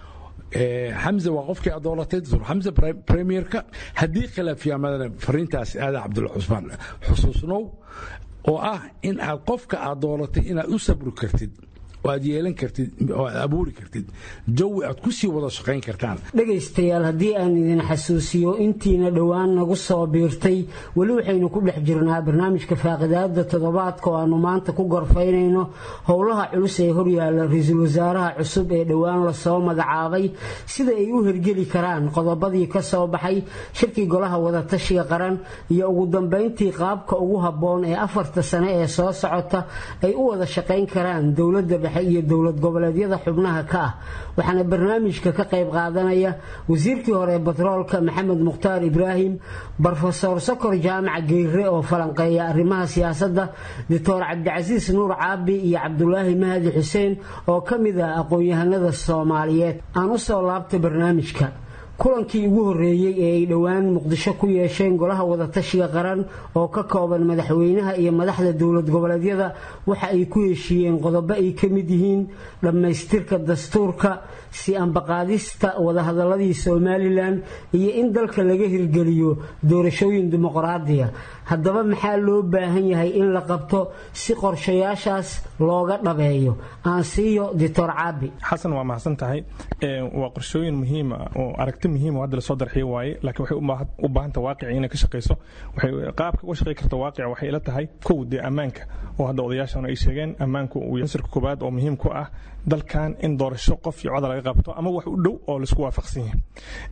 xamse waa qofkii aad doolatay doctor xamse premierka haddii khilaaf yaamadana fariintaas aadan cabdulla cusmaan xusuusnow oo ah in aad qofka aad doolatay inaad u sabri kartid oo aad yeelan kartid oo aad abuuri kartid jawi aad ku sii wada shaqayn kartaan dhegaystayaal haddii aan idin xasuusiyo intiina dhowaan nagu soo biirtay weli waxaynu ku dhex jirnaa barnaamijka faaqidaada toddobaadka oo aanu maanta ku gorfaynayno howlaha culus ee horyaala ra-iisul wasaaraha cusub ee dhowaan lasoo magacaabay sida ay u hergeli karaan qodobadii ka soo baxay shirkii golaha wadatashiga qaran iyo ugu dambayntii qaabka ugu habboon ee afarta sane ee soo socota ay u wada shaqayn karaan dowladda iyo dowlad goboleedyada xubnaha ka ah waxaana barnaamijka ka qayb qaadanaya wasiirkii hore ee batroolka maxamed mukhtaar ibraahim brofesor sokor jaamac geyre oo falanqeeya arrimaha siyaasadda doctor cabdicasiis nuur caabi iyo cabdulaahi mahadi xuseen oo ka mid ah aqoon-yahanada soomaaliyeed aan u soo laabtay barnaamijka kulankii ugu horreeyey ee ay dhowaan muqdisho ku yeesheen golaha wadatashiga qaran oo ka kooban madaxweynaha iyo madaxda dowlad goboleedyada waxa ay ku heshiiyeen qodobo ay ka mid yihiin dhammaystirka dastuurka si ambaqaadista wadahadaladii somalilan iyo in dalka laga hirgeliyo doorashooyin dimuqraadiya haddaba maxaa loo baahan yahay in la qabto si qorshayaashaas looga dhabeeyo aan siiyo doctor caabi xasan waa mahadsan tahay waa qorshooyin muhiima oo aragti muhiim oo hadda lasoo darxiyo waaye laakiin waxay u baahanta waaqici inay ka shaqayso waxay qaabka uga shaqay karta waaqica waxay ila tahay kow dee ammaanka oo hadda odayaashan ay sheegeen ammaanku uu ansirka koobaad oo muhiim ku ah dalkan in doorasho qof iyo coda laga qabto ama wax u dhow oo laisku waafaqsan yahay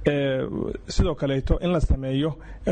sidoo kaleeto in la sameeyo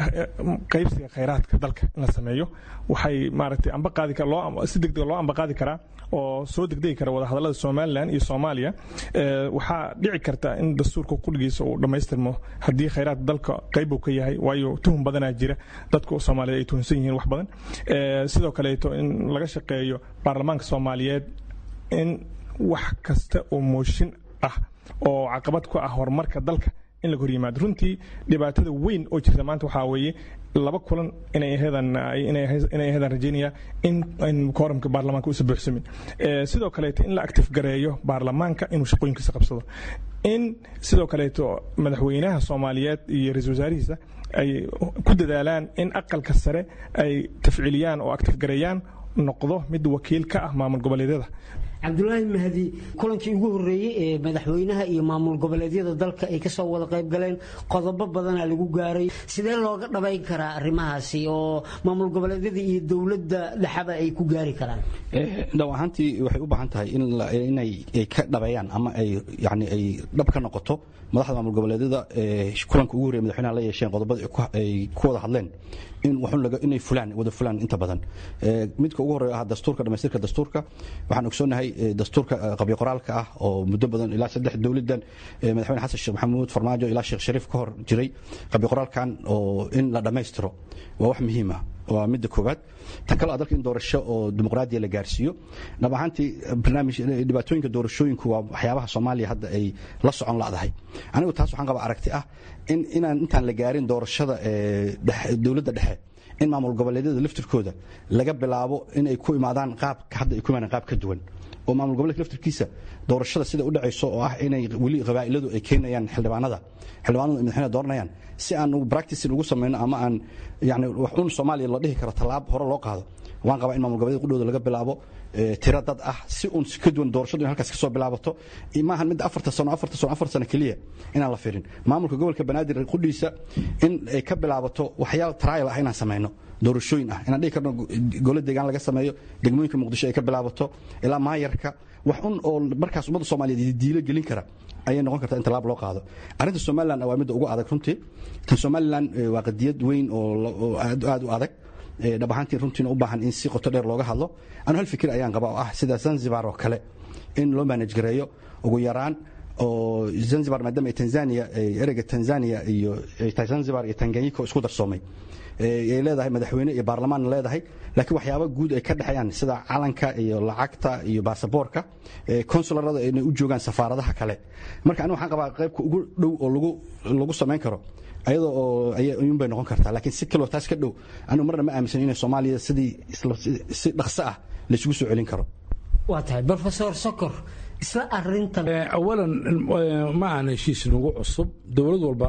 qaybsiga khayraadka dalka in la sameeyo waxay maaragtay amba qaadi loo si degdega loo amba qaadi karaa oo soo degdegi kara wadahadallada somalilan iyo soomaaliya waxaa dhici karta in dastuurka kulligiisa uu dhammaystirmo haddii khayraadka dalka qayb uu ka yahay waayo tuhum badanaa jira dadku soomaaliyeed ay tuhunsan yihiin wax badan sidoo kaleeto in laga shaqeeyo baarlamaanka soomaaliyeed in wax kasta oo mooshin ah oo caqabad ku ah horumarka dalka in laga hor yimaado runtii dhibaatada weyn oo jirta maanta waxaa weeye laba kulan inay aheedan inay aheedan rajaynaya in in kooramka baarlamaanka uusa buuxsamin sidoo kaleeto in la active gareeyo baarlamaanka inuu shaqooyinkiisa qabsado in sidoo kaleeto madaxweynaha soomaaliyeed iyo ra-iisul wasaarihiisa ay ku dadaalaan in aqalka sare ay tafciiliyaan oo active gareeyaan noqdo mid wakiil ka ah maamul goboleedyada cabdulaahi mahdi kulankii ugu horreeyey ee madaxweynaha iyo maamul goboleedyada dalka ay kasoo wada qayb galeen qodobo badana lagu gaaray sidee looga dhabayn karaa arrimahaasi oo maamul goboleedyada iyo dowladda dhexaba ay ku gaari karaan dhaw ahaantii waxay u baahan tahay inay ka dhabeeyaan ama ay yani ay dhab ka noqoto madaxda maamul goboleedyada kulanka ugu horreeye madaxweynaha la yeesheen qodobada ay ku wada hadleen in inay fulaan wada fulaan inta badan midka ugu horreeya ah dastuurka dhamaystirka dastuurka waxaan ogsoonahay dastuurka qabyo qoraalka ah oo muddo badan ilaa saddex dowladan madaxweyne xasan sheekh maxamuud farmaajo ilaa sheekh shariif ka hor jiray qabyo qoraalkan oo in la dhammaystiro waa wax muhiim ah waa midda koowaad tan kale dalka in doorasho oo dimuqraadiya la gaarsiiyo dhab ahaantii barnaamij dhibaatooyinka doorashooyinku waa waxyaabaha soomaaliya hadda ay la socon la'dahay anigu taas waxaan qabaa aragti ah in inaan intaan la gaarin doorashada dowladda dhexe in maamul goboleedyada laftirkooda laga bilaabo inay ku imaadaan qaab hadda ay ku imaadaan qaab ka duwan oo maamul goboleedka laftirkiisa doorashada sida u dhacayso oo ah inay weli qabaa'iladu ay keenayaan xildhibaanada xildhibaanadu ay madaxweynaha dooranayaan si aan practice ugu samayno ama aan yani wax un soomaaliya la dhihi karo tallaab hore loo qaado waan qabaa in maamul goboleed qudhooda laga bilaabo tiro dad ah si uun ka duwan doorashadu in halkaas ka soo bilaabato maahan mid afarta sano afarta sano afar sano keliya inaan la firin maamulka gobolka banaadir qudhiisa in ay ka bilaabato waxyaal trial ah inaan samayno doorashooyin ah inaan dhihi karno golo deegaan laga sameeyo degmooyinka muqdisho ay ka bilaabato ilaa maayarka wax un oo markaas ummadda soomaaliyeed diilo gelin kara ayay noqon kartaa in tallaab loo qaado arrinta somalilan waa midda ugu adag runtii tan somalilan waa qadiyad weyn oo aad u adag dhab ahaantii runtiina u baahan in si qoto dheer looga hadlo anu hal fikir ayaan qabaa oo ah sida zanzibar oo kale in loo manage gareeyo ugu yaraan oo zanzibar maadaama ay tanzania ereyga tanzania iyo zanzibar iyo tanganyika isku darsoomay ay leedahay madaxweyne iyo baarlamaanna leedahay laakiin waxyaaba guud ay ka dhexeeyaan sida calanka iyo lacagta iyo baasaboorka konsularada inay u joogaan safaaradaha kale marka anigu waxaan qabaa qaybka ugu dhow oo lagu lagu samayn karo ayadoo oo ayuun bay noqon kartaa laakiin si kaloo taas ka dhow anigu marna ma aaminsan inay soomaaliya sidii si dhaqso ah laysugu soo celin karo waa tahay brofesor sokor isla arintan awalan ma aan heshiis nagu cusub dowlad walba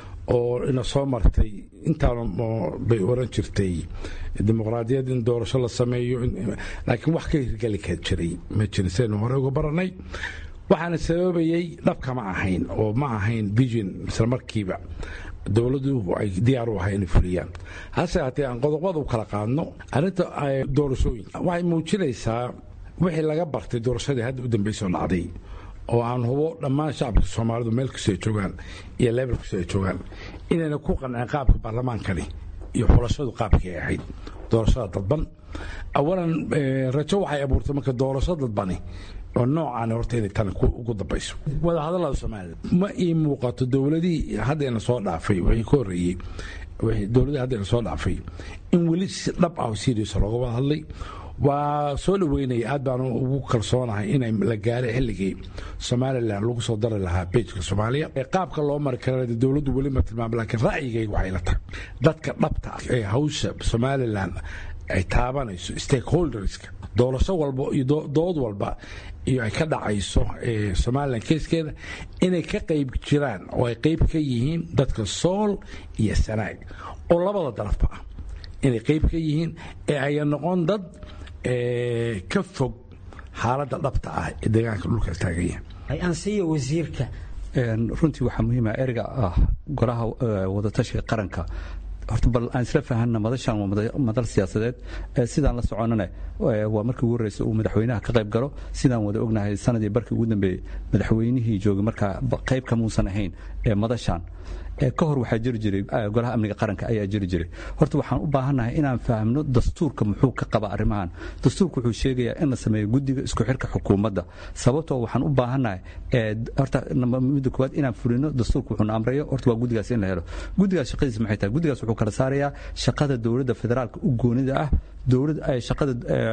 oo ina soo martay intaan bay oran jirtay dimuqraadiyad in doorasho la sameeyo laakiin wax ka hirgeli ka jiray ma jirin sidaynu hore uga baranay waxaana sababayey dhabka ma ahayn oo ma ahayn vision isla markiiba dowladdu ay diyaar u ahay inay fuliyaan hase haatee aan qodobada u kala qaadno arrinta doorashooyinka waxay muujinaysaa wixii laga bartay doorashadii hadda u dambeysoo dhacday oo aan hubo dhammaan shacabka soomaalidu meel kastoo ay joogaan iyo leebel kastoo ay joogaan inayna ku qanceen qaabka baarlamaankani iyo xulashadu qaabkii ay ahayd doorashada dadban awalan rajo waxay abuurtay marka doorasho dadbani oo noocaan horta inay tan ugu dambayso wadahadallada soomaalida ma ii muuqato dowladihii haddayna soo dhaafay wixii ka horreeyey dowladihii haddayna soo dhaafay in weli si dhab ah oo serious looga wada hadlay waa soo dhaweynaya aad baan ugu kalsoonahay inay la gaaray xilligii somalilan lagu soo dari lahaa bejka soomaaliya qaabka loo mari kara dowladdu weli ma tilmaam laakiin ra'yigayga waxay la tahay dadka dhabta ah ee hawsha somalilan ay taabanayso stakeholderska doorasho walba iyo dood walba iyo ay ka dhacayso somalilan keeskeeda inay ka qayb jiraan oo ay qayb ka yihiin dadka sool iyo sanaag oo labada darafba ah inay qayb ka yihiin ee aya noqon dad ka fog xaaladda dhabta ah ee deegaanka dhulka taaganya ansiya wasiirka runtii waxaa muhiima ereyga ah golaha wadatashiga qaranka horta bal aan isla fahanna madashan waa madal siyaasadeed sidaan la soconana waa markii ugu horreysa uu madaxweynaha ka qayb galo sidaan wada ognahay sanadii barkii ugu dambeeyey madaxweynihii joogay markaa qayb kamuusan ahayn ee madashan ka hor waxaa jiri jiray golaha amniga qaranka ayaa jiri jiray horta waxaan u baahannahay inaan fahamno dastuurka muxuu ka qaba arrimahan dastuurka wuxuu sheegayaa in la sameeyo guddiga isku xirka xukuumadda sababtoo waxaan u baahannahay horta midda koowaad inaan fulino dastuurka wuxuuna amrayo horta waa guddigaas in la helo guddigaas shaqadiisa maxay tahay guddigaas wuxuu kala saarayaa shaqada dowladda federaalka u goonida ah dowlad shaqada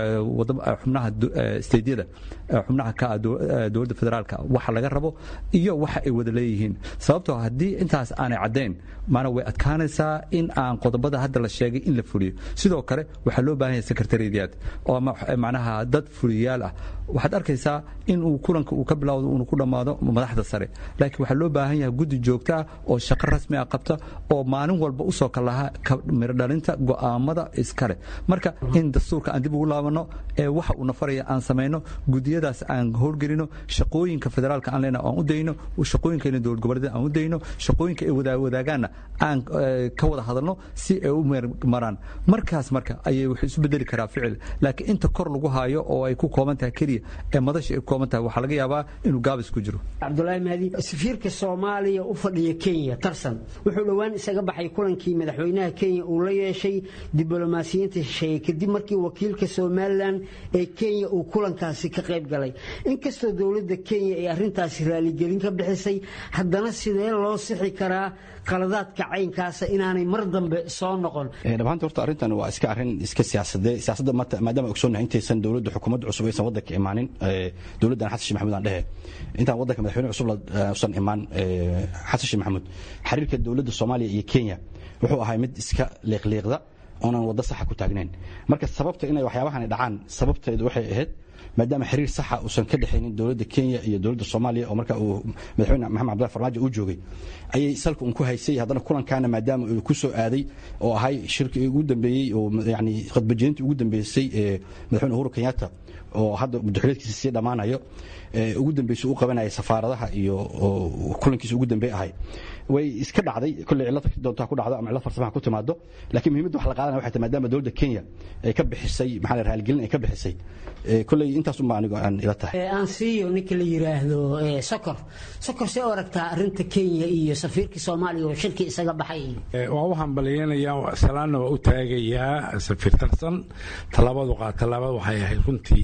xubnaha steydyada xubnaha ka ah dowladda federaalka waxa laga rabo iyo waxa ay wada leeyihiin sababtoo haddii intaas aanay caddayn maana way adkaanaysaa in aan qodobada hadda la sheegay in la fuliyo sidoo kale waxaa loo baahan yahay secretariyaad oo macnaha dad fuliyaal ah waxaad arkaysaa in uu kulanka uu ka bilowdo uunu ku dhammaado madaxda sare laakiin waxaa loo baahan yahay guddi joogto ah oo shaqo rasmi ah qabta oo maalin walba usoo kalaha mirodhalinta go'aamada iskale marka in dastuurka aan dib ugu laabano ee waxa uu nafaraya aan samayno gudiyadaas aan howlgelino shaqooyinka federaalka aan leena aan u dayno shaqooyinka dowlad goboleed aan u dayno shaqooyinka ay wadaagaanna aan ka wada hadalno si ay u maraan markaas marka ayay wax isu bedeli karaa ficil laakiin inta kor lagu haayo oo ay ku kooban tahay keliya ee madasha ay ku kooban tahay waxaa laga yaabaa inuu gaabis ku jiro cabdulaahi mahdi safiirka soomaaliya u fadhiya kenya tarsan wuxuu dhowaan isaga baxay kulankii madaxweynaha kenya uu la yeeshay diblomaasiyiinta shisheeye kadib markii wakiilka somalilan ee kenya uu kulankaasi ka qayb galay inkastoo dowladda kenya ay arrintaasi raaligelin ka bixisay haddana sidee loo sixi karaa qaladaadka caynkaasa inaanay mar dambe soo noqon dhammaanta horta arrintan waa iska arrin iska siyaasadee siyaasadda maadaama ogsoonnahay intaysan dowladda xukuumadda cusub aysan waddanka imaanin dowladdan xasan sheekh maxamuud aan dhehe intaan waddanka madaxweyne cusub usan imaan xasan sheekh maxamuud xiriirka dowladda soomaaliya iyo kenya wuxuu ahay mid iska liiqliiqda oonan waddo saxa ku taagnayn marka sababta inay waxyaabahani dhacaan sababteedu waxay ahayd maadaama xiriir saxa uusan ka dhexaynin dowladda kenya iyo dowladda soomaaliya oo marka uu madaxweyne maxamed cabdullahi farmaajo uu joogay ayay salka un ku haysay haddana kulankaana maadaama uu ku soo aaday oo ahay shirkii ugu dambeeyey oo yani khadbajeenintii ugu dambeysay ee madaxweyne uhuru kenyatta oo hadda madaxweyneedkiisa sii dhammaanayo ugu dambeysay u qabanaya safaaradaha iyo kulankiisa ugu dambeey ahay way iska dhacday kolley cillad doontaa ku dhacdo ama cillad farsamaha ku timaado laakiin muhiimadda wax la qaadanaya waxay tahay maadaama dowladda kenya ay ka bixisay maxaa la raaligelin ay ka bixisay kolley intaas unbaa anigo aan ila tahay aan siiyo ninka la yiraahdo sokor sokor see u aragtaa arrinta kenya iyo safiirka soomaaliya oo shirkii isaga baxay waa u hambaliyanayaa salaanna waa u taagayaa safiir tarsan tallaabadu qaa tallaabada waxay ahayd runtii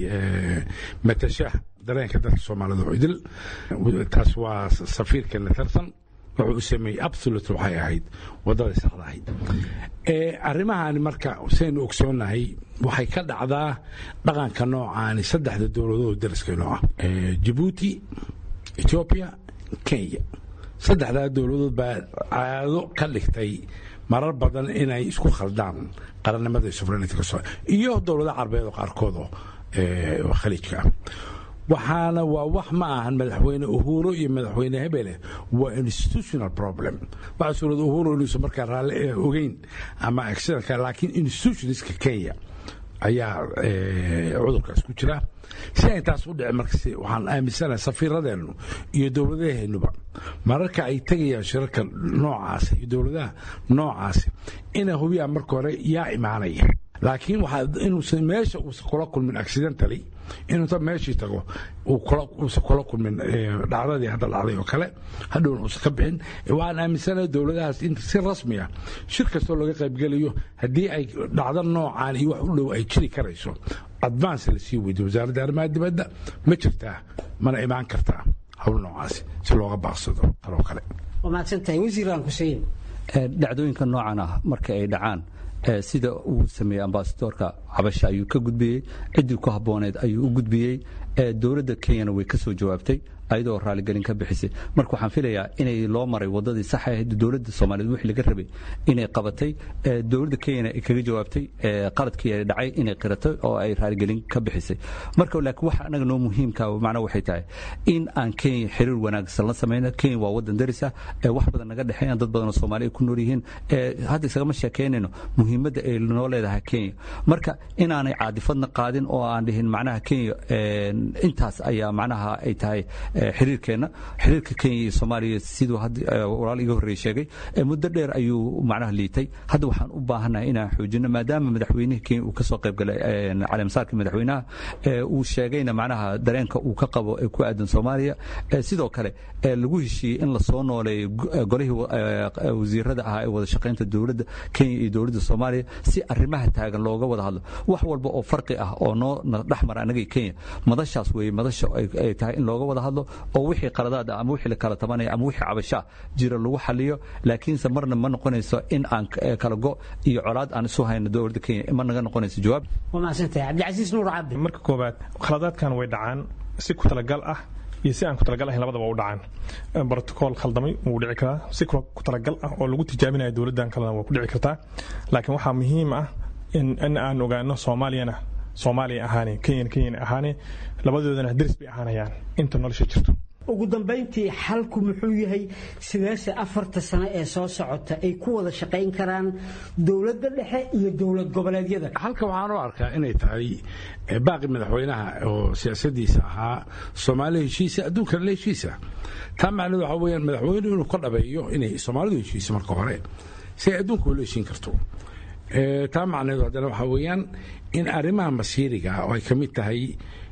matasha dareenka dadka soomaalida oo idil taas waa safiirkeena tarsan wuxuu u sameeyey absolute waxay ahayd waddada saxda ahayd arrimahaani marka saynu ogsoonnahay waxay ka dhacdaa dhaqanka noocaani saddexda dowladood dariskeenoo ah jabuuti etoobiya kenya saddexdaa dowladood baa caado ka dhigtay marar badan inay isku khaldaan qarannimada iyo sovereignity iyo dowladaha carabeed oo qaarkood oo khaliijka ah waxaana waa wax ma ahan madaxweyne uhuro iyo madaxweyne hebele waa institutional problem waxaa suurada uhuro inuusan markaa raalli ogeyn ama accidentka laakiin institutionska kenya ayaa cudurkaas ku jira si ay taas u dhici markas waxaan aaminsanahay safiiradeennu iyo dowladaheennuba mararka ay tegayaan shirarka noocaasi iyo dowladaha noocaasi inay hubiyaan marka hore yaa imaanaya laakiin waxaa inuusan meesha uusan kula kulmin accidentally inuuta meeshii tago uusan kula kulmin dhacdadii hadda dhacday oo kale hadhowna uusan ka bixin waxaan aaminsanahay dowladahaas in si rasmi ah shir kastoo laga qaybgelayo haddii ay dhacdo noocaan iyo wax u dhow ay jiri karayso advance la sii weydiyo wasaaradda arrimaha dibadda ma jirtaa mana imaan kartaa howl noocaasi si looga baaqsado taloo kale waa mahadsantahay wasiiraan xuseen dhacdooyinka noocan ah marka ay dhacaan sida uu sameeyey ambasadoorka cabasha ayuu ka gudbiyey ciddii ku habbooneed ayuu u gudbiyey dowladda kenyana way ka soo jawaabtay ayadoo raaligelin ka bixisay marka waxaan filayaa inay loo maray wadadii sax ahayd dowladda soomaaliyeed wixii laga rabay inay qabatay dowladda kenyana ay kaga jawaabtay qaladkii ay dhacay inay qiratay oo ay raaligelin ka bixisay marka laakiin waxa anaga noo muhiimka macna waxay tahay in aan kenya xiriir wanaagsan la samayno kenya waa wadan daris ah wax badan naga dhexeeyaan dad badan oo soomaaliya ku nool yihiin hadda isagama sheekeynayno muhiimadda ay noo leedahay kenya marka inaanay caadifadna qaadin oo aan dhihin macnaha kenya intaas ayaa macnaha ay tahay xiriirkeenna xiriirka kenya iyo soomaaliya siduu walaal iga horreeye sheegay muddo dheer ayuu macnaha liitay hadda waxaan u baahannahay inaan xoojino maadaama madaxweynihii kenya uu ka soo qayb galay caleemsaarkii madaxweynaha uu sheegayna macnaha dareenka uu ka qabo ee ku aadan soomaaliya sidoo kale lagu heshiiyey in lasoo nooleeyo golihii wasiirada ahaa ee wada shaqaynta dowladda kenya iyo dowladda soomaaliya si arrimaha taagan looga wada hadlo wax walba oo farqi ah oo noo dhex mara annaga kenya madashaas weeye madasha ay tahay in looga wada hadlo oo wixii qaladaad ah ama wixii la kala tabanaya ama wixii cabashaa jira lagu xaliyo laakiinse marna ma noqonayso in aan kala go iyo colaad aan isu hayno dowladda kenya ma naga noqonayso jawaab waa mahadsantahay cabdicasiis nuur cabdi marka koowaad khaladaadkan way dhacaan si ku talagal ah iyo si aan ku talagal ahayn labadaba u dhacaan brotocool khaldamay wuu dhici karaa si ku talagal ah oo lagu tijaabinayo dowladdan kalena waa ku dhici kartaa laakiin waxaa muhiim ah in aan ogaano soomaaliyana soomaaliya ahaane kenyana kenyana ahaane labadoodana deris bay ahaanayaan inta nolosha jirto ugu dambayntii xalku muxuu yahay sideese afarta sano ee soo socota ay ku wada shaqayn karaan dowladda dhexe iyo dowlad goboleedyada halka waxaan u arkaa inay tahay baaqi madaxweynaha oo siyaasadiisa ahaa soomaaliya heshiisa adduunkana la heshiisa taa macnaheedu waxaa weyaan madaxweynuhu inuu ka dhabeeyo inay soomaalidu heshiiso marka hore si ay adduunka ula heshiin karto taa macnaheedu haddana waxaa weeyaan in arrimaha masiiriga oo ay ka mid tahay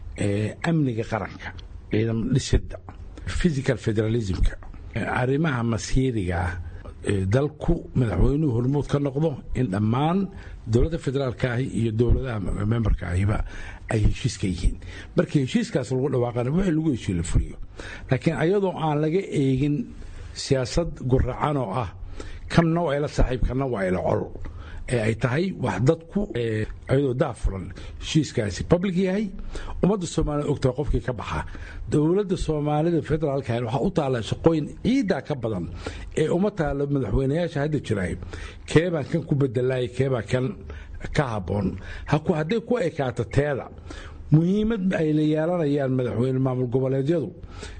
amniga qaranka ciidan dhisidda physical federalismka arrimaha masiiriga dalku madaxweynuhu hormuud ka noqdo in dhammaan dowladda federaalka ahi iyo dowladaha memberka ahiba ay heshiiska yihiin markii heshiiskaas lagu dhawaaqana wixii lagu heshiiyo la fuliyo laakiin ayadoo aan laga eegin siyaasad guracan oo ah kanna waa ila saaxiib kanna waa ila col ee ay tahay wax dadku ayadoo daafuran heshiiskaasi public yahay ummadda soomaalida ogtahay qofkii ka baxa dowladda soomaalida federaalka waxaa u taalla shaqooyin ciiddaa ka badan ee uma taalo madaxweynayaasha hadda jiraay keebaan kan ku bedelaay keebaa kan ka habboon hadday ku ekaato teeda muhiimad ay la yeelanayaan madaxweyne maamul goboleedyadu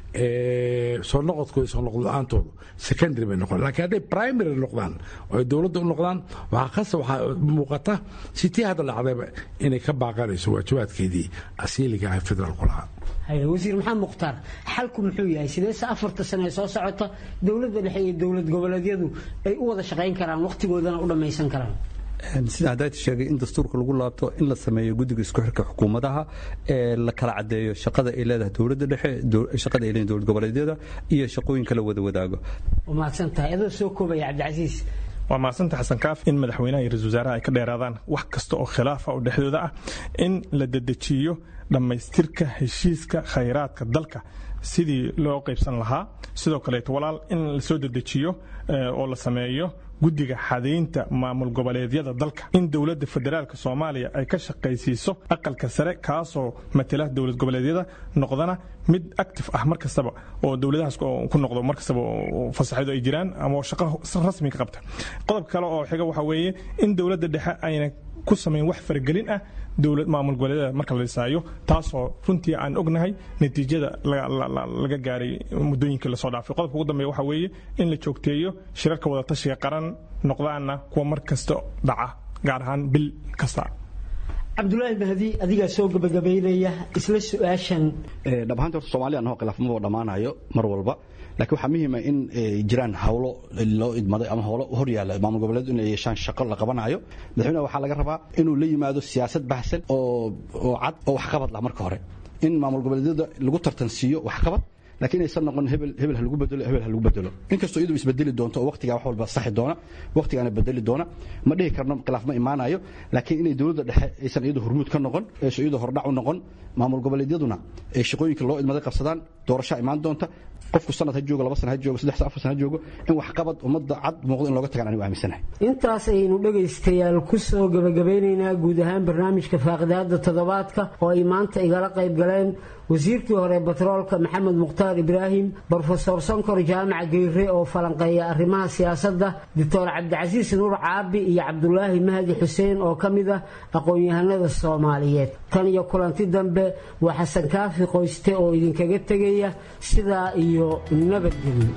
soo noqodkooda soo noqod la-aantoodu secondary bay noqon lakiin hadday primary noqdaan oo ay dowladda u noqdaan waxaa khasa waxaa muuqata sitii hadda dhacdayba inay ka baaqanayso waajibaadkeedii asiiliga ah federaalku lahaa wasiir maxamed mukhtaar xalku muxuu yahay sideese afarta sano ee soo socota dowladda dhexe iyo dowlad goboleedyadu ay u wada shaqayn karaan wakhtigoodana u dhammaysan karaan sida haddaad sheegay in dastuurka lagu laabto in la sameeyo guddiga isku xirka xukuumadaha ee la kala caddeeyo shaqada ay leedahay dowladda dhexe shaqada ay leedahay dowlad goboleedyada iyo shaqooyinka la wada wadaago waa mahadsan tahay adoo soo koobaya cabdicasiis waa mahadsanta xasan kaaf in madaxweynaha iyo ra-isul wasaaraha ay ka dheeraadaan wax kasta oo khilaafa oo dhexdooda ah in la dedejiyo dhammaystirka heshiiska khayraadka dalka sidii loo qaybsan lahaa sidoo kaleeto walaal in la soo dedejiyo oo la sameeyo guddiga xadaynta maamul goboleedyada dalka in dowladda federaalk soomaaliya ay ka shaqaysiiso aqalka sare kaasoo matala dowlad goboleedyada noqdana mid active ah mar kastaba oo dowladahaas ku noqdo mar kastaba fasaxyadu ay jiraan ama shaqo rasmi ka qabta qodobka kale oo xiga waxa weeye in dowladda dhexe ayna ku samayn wax faragelin ah dowlad maamul goboleedyada marka la dhisaayo taasoo runtii aan ognahay natiijada laga gaaray muddooyinkii lasoo dhaafay qodobka ugu dambeeya waxa weeye in la joogteeyo shirarka wadatashiga qaran noqdaana kuwa mar kasta dhaca gaar ahaan bil kasta cabdulaahi mahdi adigaa soo gabagabaynaya isla su-aashan dhab ahaanti horta soomaaliya anahoo khilaafmaba dhammaanayo mar walba laakiin waxaa muhiima in jiraan hawlo loo idmaday ama howlo hor yaalla maamul goboleed in ay yeeshaan shaqo la qabanayo madaxweynaha waxaa laga rabaa inuu la yimaado siyaasad baxsan oo oo cad oo waxqabad lah marka hore in maamul goboleedyada lagu tartansiiyo waxqabad laakiin aysan noqon hebel hebel ha lagu bedelo hebel ha lagu bedelo inkastoo iyadu isbedeli doonto oo waqtigaa wax walba saxi doona waqtigaana bedeli doona ma dhihi karno khilaaf ma imaanayo laakiin inay dowladda dhexe aysan iyadu hormuud ka noqon aysan iyadu hordhac u noqon maamul goboleedyaduna ay shaqooyinka loo idmaday qabsadaan doorashaa imaan doonta qofku sanad ha joogo laba sana ha joogo saddex afar sana ha joogo in waxqabad ummadda cad muuqdo in looga tagaan anigu aaminsanahay intaas ayaynu dhegaystayaal ku soo gabagabeynaynaa guud ahaan barnaamijka faaqidaada toddobaadka oo ay maanta igala qayb galeen wasiirkii hore batroolka maxamed mukhtaar ibraahim brofesor sonkor jaamac geyre oo falanqeeya arrimaha siyaasadda doctor cabdicasiis nuur caabi iyo cabdulaahi mahdi xuseen oo ka mid ah aqoon-yahanada soomaaliyeed tan iyo kulanti dambe waa xasan kaafi qoyste oo idinkaga tegaya sidaa iyo nabadgelyo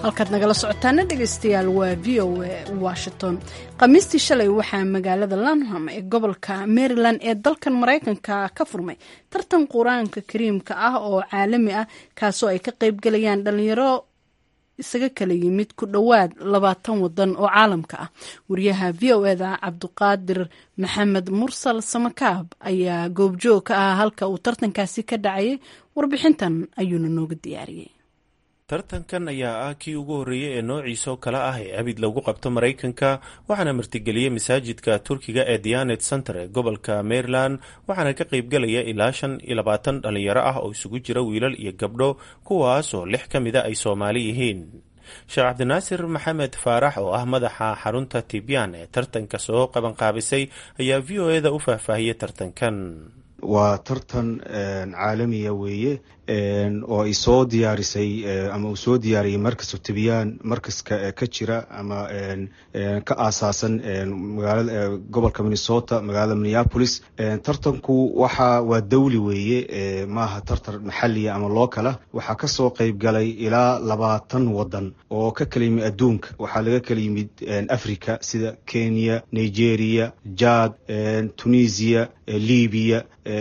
halkaad nagala socotaana dhegaystayaal waa v o a washington khamiistii shalay waxaa magaalada lanham ee gobolka maryland ee dalkan maraykanka ka furmay tartan qur-aanka kariimka ah oo caalami ah kaasoo ay ka qaybgalayaan dhalinyaro isaga kala yimid ku dhowaad labaatan wadan oo caalamka ah wariyaha v o eda cabduqaadir maxamed mursal samakaab ayaa goobjoog ka ah halka uu tartankaasi ka dhacayay warbixintan ayuuna nooga diyaariyey tartankan ayaa ah kii ugu horreeyey ee noociisoo kale ah ee abid lagu qabto maraykanka waxaana martigeliyey masaajidka turkiga ee dianet center ee gobolka maryland waxaana ka qaybgalaya ilaa shan iyo labaatan dhalinyaro ah oo isugu jira wiilal iyo gabdho kuwaas oo lix ka mida ay soomaali yihiin sheekh cabdinaasir maxamed faarax oo ah madaxa xarunta tibyaan ee tartanka soo qabanqaabisay ayaa v o eda u faahfaahiyey tartankan waa tartan caalamiya weeye oo ay soo diyaarisay ama uu soo diyaariyey markasu tibyaan markaska ka jira ama ka aasaasan magaalada gobolka minnesota magaalada minneapolis tartanku waxa waa dawli weeye maaha tartan maxaliya ama lookala waxaa kasoo qeyb galay ilaa labaatan wadan oo ka kala yimid adduunka waxaa laga kala yimid africa sida kenya nigeria jad tunisia libya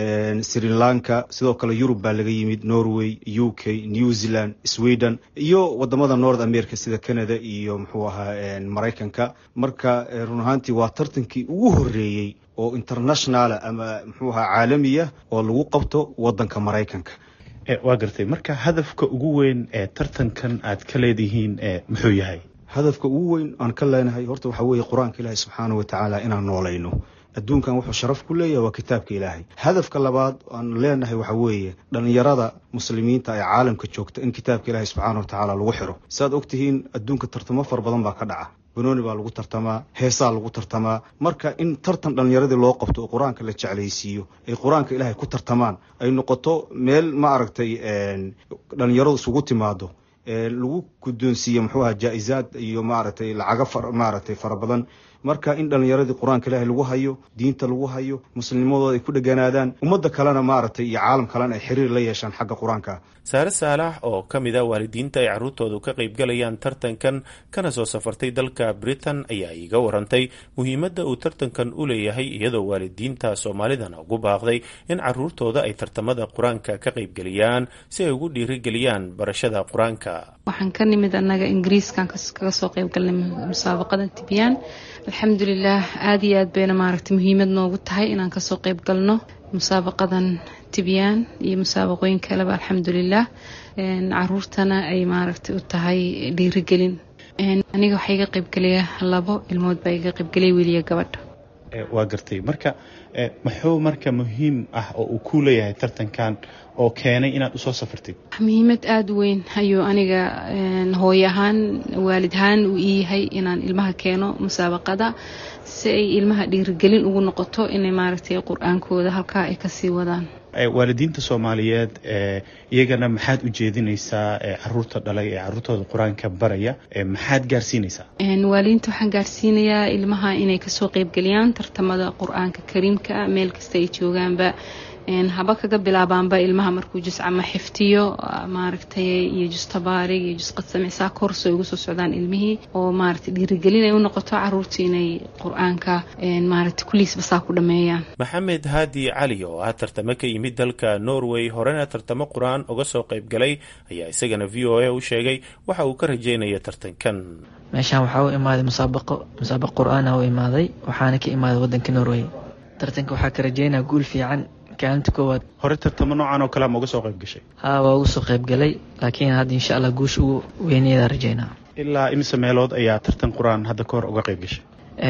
sri lanka sidoo kale yurub baa laga yimid norway u k new zealand sweden iyo wadamada north america sida canada iyo muxuu ahaa maraykanka marka run ahaantii waa tartankii ugu horeeyey oo internationala ama muxuu ahaa caalamiya oo lagu qabto wadanka maraykanka waa gartay marka hadafka ugu weyn ee tartankan aad ka leedihiin muxuu yahay hadafka ugu weyn aan ka leenahay horta waxaa weeye qur-aanka ilaahi subxaana wa tacaala inaan noolayno adduunkan wuxuu sharaf ku leeyahay waa kitaabka ilaahay hadafka labaad aan leenahay waxa weeye dhallinyarada muslimiinta ee caalamka joogta in kitaabka ilaahay subxaana wa tacaala lagu xiro saaad ogtihiin adduunka tartamo fara badan baa ka dhaca banooni baa lagu tartamaa heesaa lagu tartamaa marka in tartan dhallinyaradii loo qabto oo qur-aanka la jeclaysiiyo ay qur-aanka ilaahay ku tartamaan ay noqoto meel ma aragtay dhallinyaradu isugu timaado lagu guddoonsiiye muxuu aha jaa-izaad iyo maaragtay lacago maaragtay fara badan marka in dhallinyaradii qur-aanka ilaahay lagu hayo diinta lagu hayo muslimnimadooda ay ku dheganaadaan ummadda kalena maaragtay iyo caalam kalena ay xiriir la yeeshaan xagga qur-aanka saare saalax oo ka mid a waalidiinta ay carruurtoodu ka qaybgalayaan tartankan kana soo safartay dalka britain ayaa iiga warantay muhiimadda uu tartankan u leeyahay iyadoo waalidiinta soomaalidana ugu baaqday in carruurtooda ay tartamada qur-aanka ka qaybgeliyaan si ay ugu dhiirigeliyaan barashada qur-aanka waxaan ka nimid annaga ingiriiskan kaga soo qaybgalnay musaabaqada tibyaan alxamdulilah aada iyo aad bayna maaragtay muhiimad noogu tahay inaan kasoo qayb galno musaabaqadan tibyaan iyo musaabaqooyin kaleba alxamdulilah caruurtana ay maaragtay u tahay dhiirigelin aniga waxaa iga qaybgelaya labo ilmood baa iga qaybgelaya wiiliya gabadha waa gartay marka muxuu marka muhiim ah oo uu ku leeyahay tartankan oo keenay inaad usoo safartid muhiimad aada u weyn ayuu aniga hooy ahaan waalid ahaan uu ii yahay inaan ilmaha keeno musaabaqada si ay ilmaha dhiirigelin ugu noqoto inay maaragtay qur-aankooda halkaa ay kasii wadaan waalidiinta soomaaliyeed iyagana maxaad u jeedinaysaa caruurta dhalay ee caruurtooda qur-aanka baraya maxaad gaarsiinaysaa waalidiinta waxaan gaarsiinayaa ilmaha inay kasoo qeybgeliyaan tartamada qur-aanka kariimka meel kasta ay joogaanba haba kaga bilaabaanba ilmaha markuu juscama xiftiyo maaragtay iyo justabaarig iyo jusqadsamicsaa korso ay ugu soo socdaan ilmihii oo maaragtay dhiirigelin ay u noqoto caruurta inay qur-aanka maaragtay kuliisba saa ku dhameeyaan maxamed haadi cali oo ah tartamo ka yimid dalka norway horena tartamo qur-aan uga soo qayb galay ayaa isagana v o a u sheegay waxa uu ka rajeynaya tartankan meeshaan waxaa u imaaday musaabaqo musaabaq qur-aana u imaaday waxaana ka imaaday wadanka norway tartanka waxaa ka rajeynaya guul fiican kaalinta koowaad hore tartamo noocan oo kale ma uga soo qayb gashay haa waa uga soo qayb galay laakiin hadda insha allah guusha ugu weyneeda rajeynaa ilaa imise meelood ayaa tartan qur-aan hadda ka hor uga qayb gashay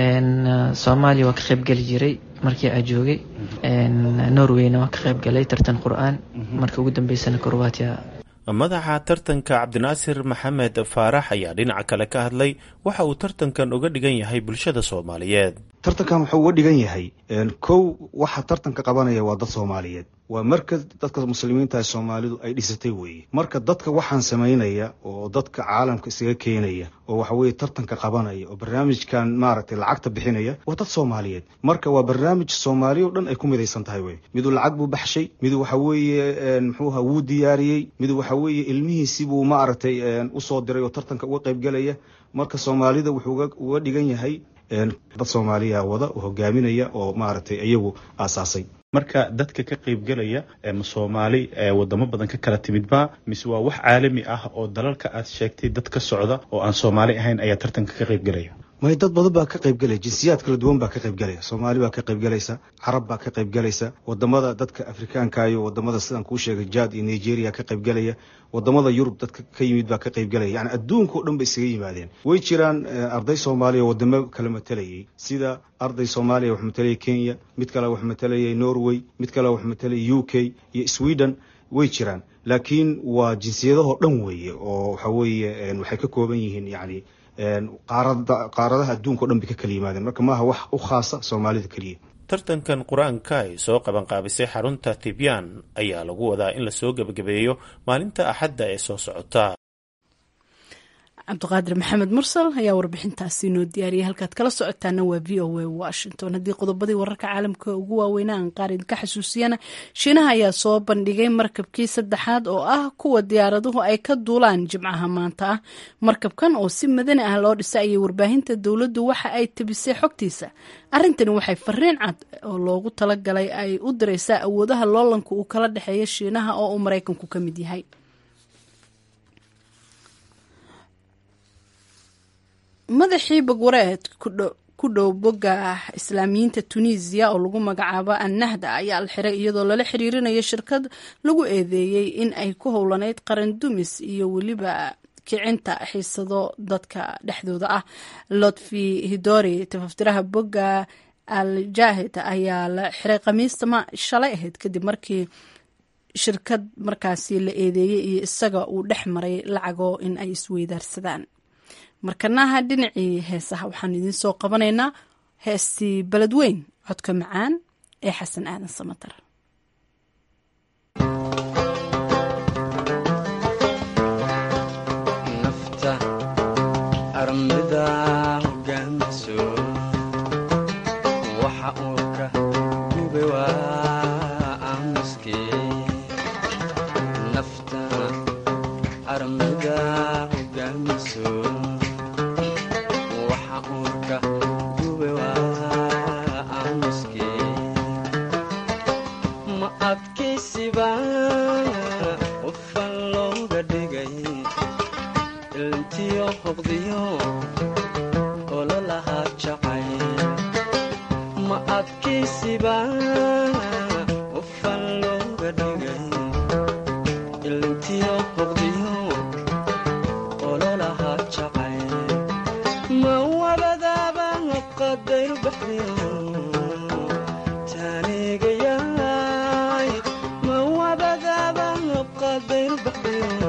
soomaaliya waa ka qayb geli jiray markii aa joogay norwayna waa ka qayb galay tartan qur-aan marka ugu dambeysana korwaatiya madaxa tartanka cabdinaasir maxamed faarax ayaa dhinaca kale ka hadlay waxa uu tartankan uga dhigan yahay bulshada soomaaliyeed tartankan wuxuu uga dhigan yahay kow waxa tartanka qabanaya waa dad soomaaliyeed waa marka dadka muslimiinta soomaalidu ay dhisatay weeye marka dadka waxaan samaynaya oo dadka caalamka isaga keenaya oo waxa weye tartanka qabanaya oo barnaamijkan maaragtay lacagta bixinaya waa dad soomaaliyeed marka waa barnaamij soomaaliya o dhan ay ku midaysan tahay wey miduu lacag buu baxshay miduu waxa weeye muxuuha wuu diyaariyey miduu waxa weeye ilmihiisibuu maaragtay usoo diray oo tartanka uga qaybgelaya marka soomaalida wuxuu uga dhigan yahay dad soomaaliya wada oo hogaaminaya oo maaragtay iyagu aasaasay marka dadka ka qaybgelaya ma soomaali wadamo badan ka kala timidba mise waa wax caalami ah oo dalalka aad sheegtay dad ka socda oo aan soomaali ahayn ayaa tartanka ka qaybgelaya may dad badan baa ka qaybgelaya jinsiyaad kala duwan baa ka qaybgelaya soomaali baa ka qaybgelaysa carab baa ka qaybgelaysa wadamada dadka afrikaanka iyo wadamada sidaan kuu sheegay jad iyo nigeria ka qaybgelaya wadamada yurub dadka ka yimid baa ka qaybgelaya yani adduunka o dhan bay isaga yimaadeen way jiraan arday soomaaliya wadamo kala matalayay sida arday soomaaliya wax matalayay kenya mid kale wax matalayay norway mid kale wax matalayay u k iyo sweden way jiraan laakiin waa jinsiyadahoo dhan weeye oo waxa weeye waxay ka kooban yihiin yani qaaradaha adduunka o dhan bay ka kala yimaadeen marka maaha wax u khaasa soomaalida keliya tartankan qur-aanka ay soo qabanqaabisay xarunta tibyaan ayaa lagu wadaa in lasoo gebagabeeyo maalinta axadda ee soo socota cabdiqaadir maxamed mursal ayaa warbixintaasi noo diyaariyay halkaad kala socotaana waa v o a washington haddii qodobadii wararka caalamka ugu waaweynaa aan qaar idinka xasuusiyana shiinaha ayaa soo bandhigay markabkii saddexaad oo ah kuwa diyaaraduhu ay ka duulaan jimcaha maanta ah markabkan oo si madani ah loo dhisay ayay warbaahinta dowladdu waxa ay tebisay xogtiisa arrintani waxay fariin cad oo loogu talagalay ay u diraysaa awoodaha loolanka uu kala dhexeeya shiinaha oo uu maraykanku ka mid yahay madaxii bagwareed ku dhow bogga islaamiyiinta tunisiya oo lagu magacaabo annahda ayaa la xiray iyadoo lala xiriirinayo shirkad lagu eedeeyey in ay ku howlaneyd qaran dumis iyo weliba kicinta xiisado dadka dhexdooda ah lotfi hidori tafaftiraha bogga al jaahid ayaa la xiray khamiista shalay ahayd kadib markii shirkad markaasi la eedeeyey iyo isaga uu dhex maray lacago in ay isweydaarsadaan markanaha dhinacii heesaha waxaan idiin soo qabanaynaa heestii beledweyn codka macaan ee xasan aadan samatar nafta armida hogaamiso waxa uu ka gube waa aamuske nafta armida hogaamiso ma adkaysiba qofan looga dhigay ilintiyo hoqdiyo ololahaa jacay ma adkaysiba qofan looga dhigay ilintiyo hoqdiyo ololahaa jacay ma wabadaaba qadayru baxdiyo taanigayaay ma wabadaaba qadayru baxdiyo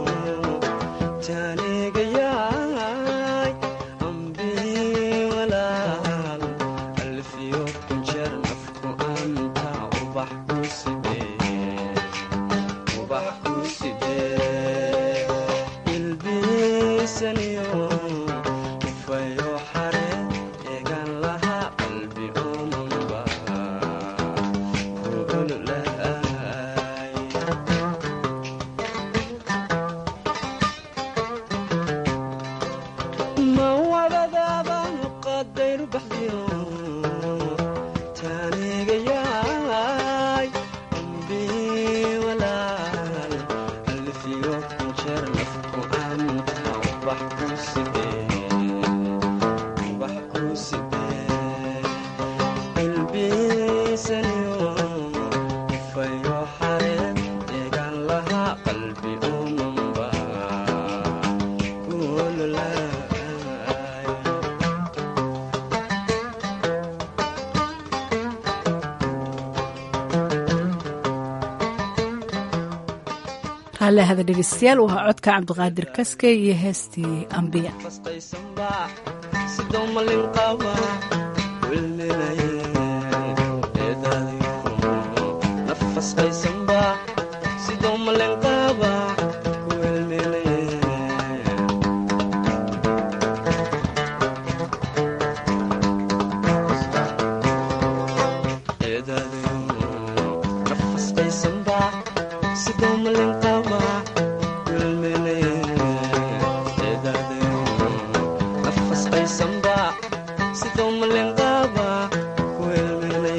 taanigayaay ambii walaal alfiyo kunjeer nafku anta ubax ku sidee ubax ku sidee ilbiisaniyo ufayo xare eegan laha qalbi omanba kuululaay ma wabadaaba qadayru baxdiyo taanigayaay ambii walaal alfiyo kunjeer nafku anta ubax ku sidee ubax ku sidee ilbiisaniyo ufayo xareed eegan lahaa qalbi umanba kuululaay raallahada dhegeystayaal waa codka cabdiqaadir kaske iyo heestii ambiya fasqaysanba sidoo malin qaba wilminaye eedaadiyo nafasqay sidoo malin qaba wilmene eedaadayo nafas qaysanba sidoo malin qaba wilmene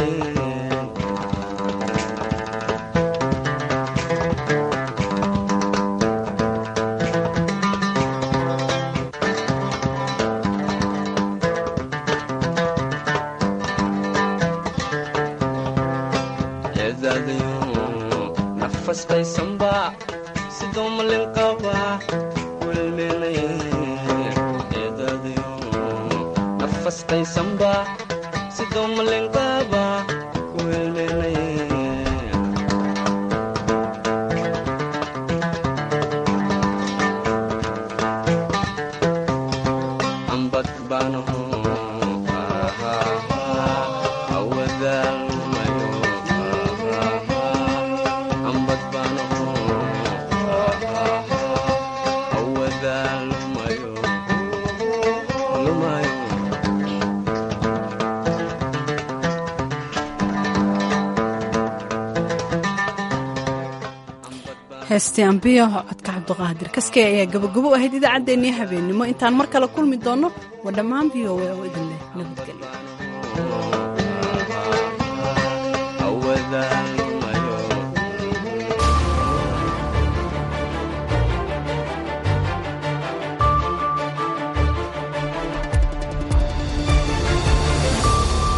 eedaadayo nafas qaysanba sidoo malin qaba wilmene eedaadayo nafas qaysanba sidoo malin qaba wilmene ambad baanaho awadaalmayo ambad baanaho awadaalmayo lumayo heestii ambiyo codka cabduqaadir kaskey ayaa gabagabo ahayd idaacaddeenii habeennimo intaan mar kale kulmi doonno waa dhammaan v o a oo idin leh nabad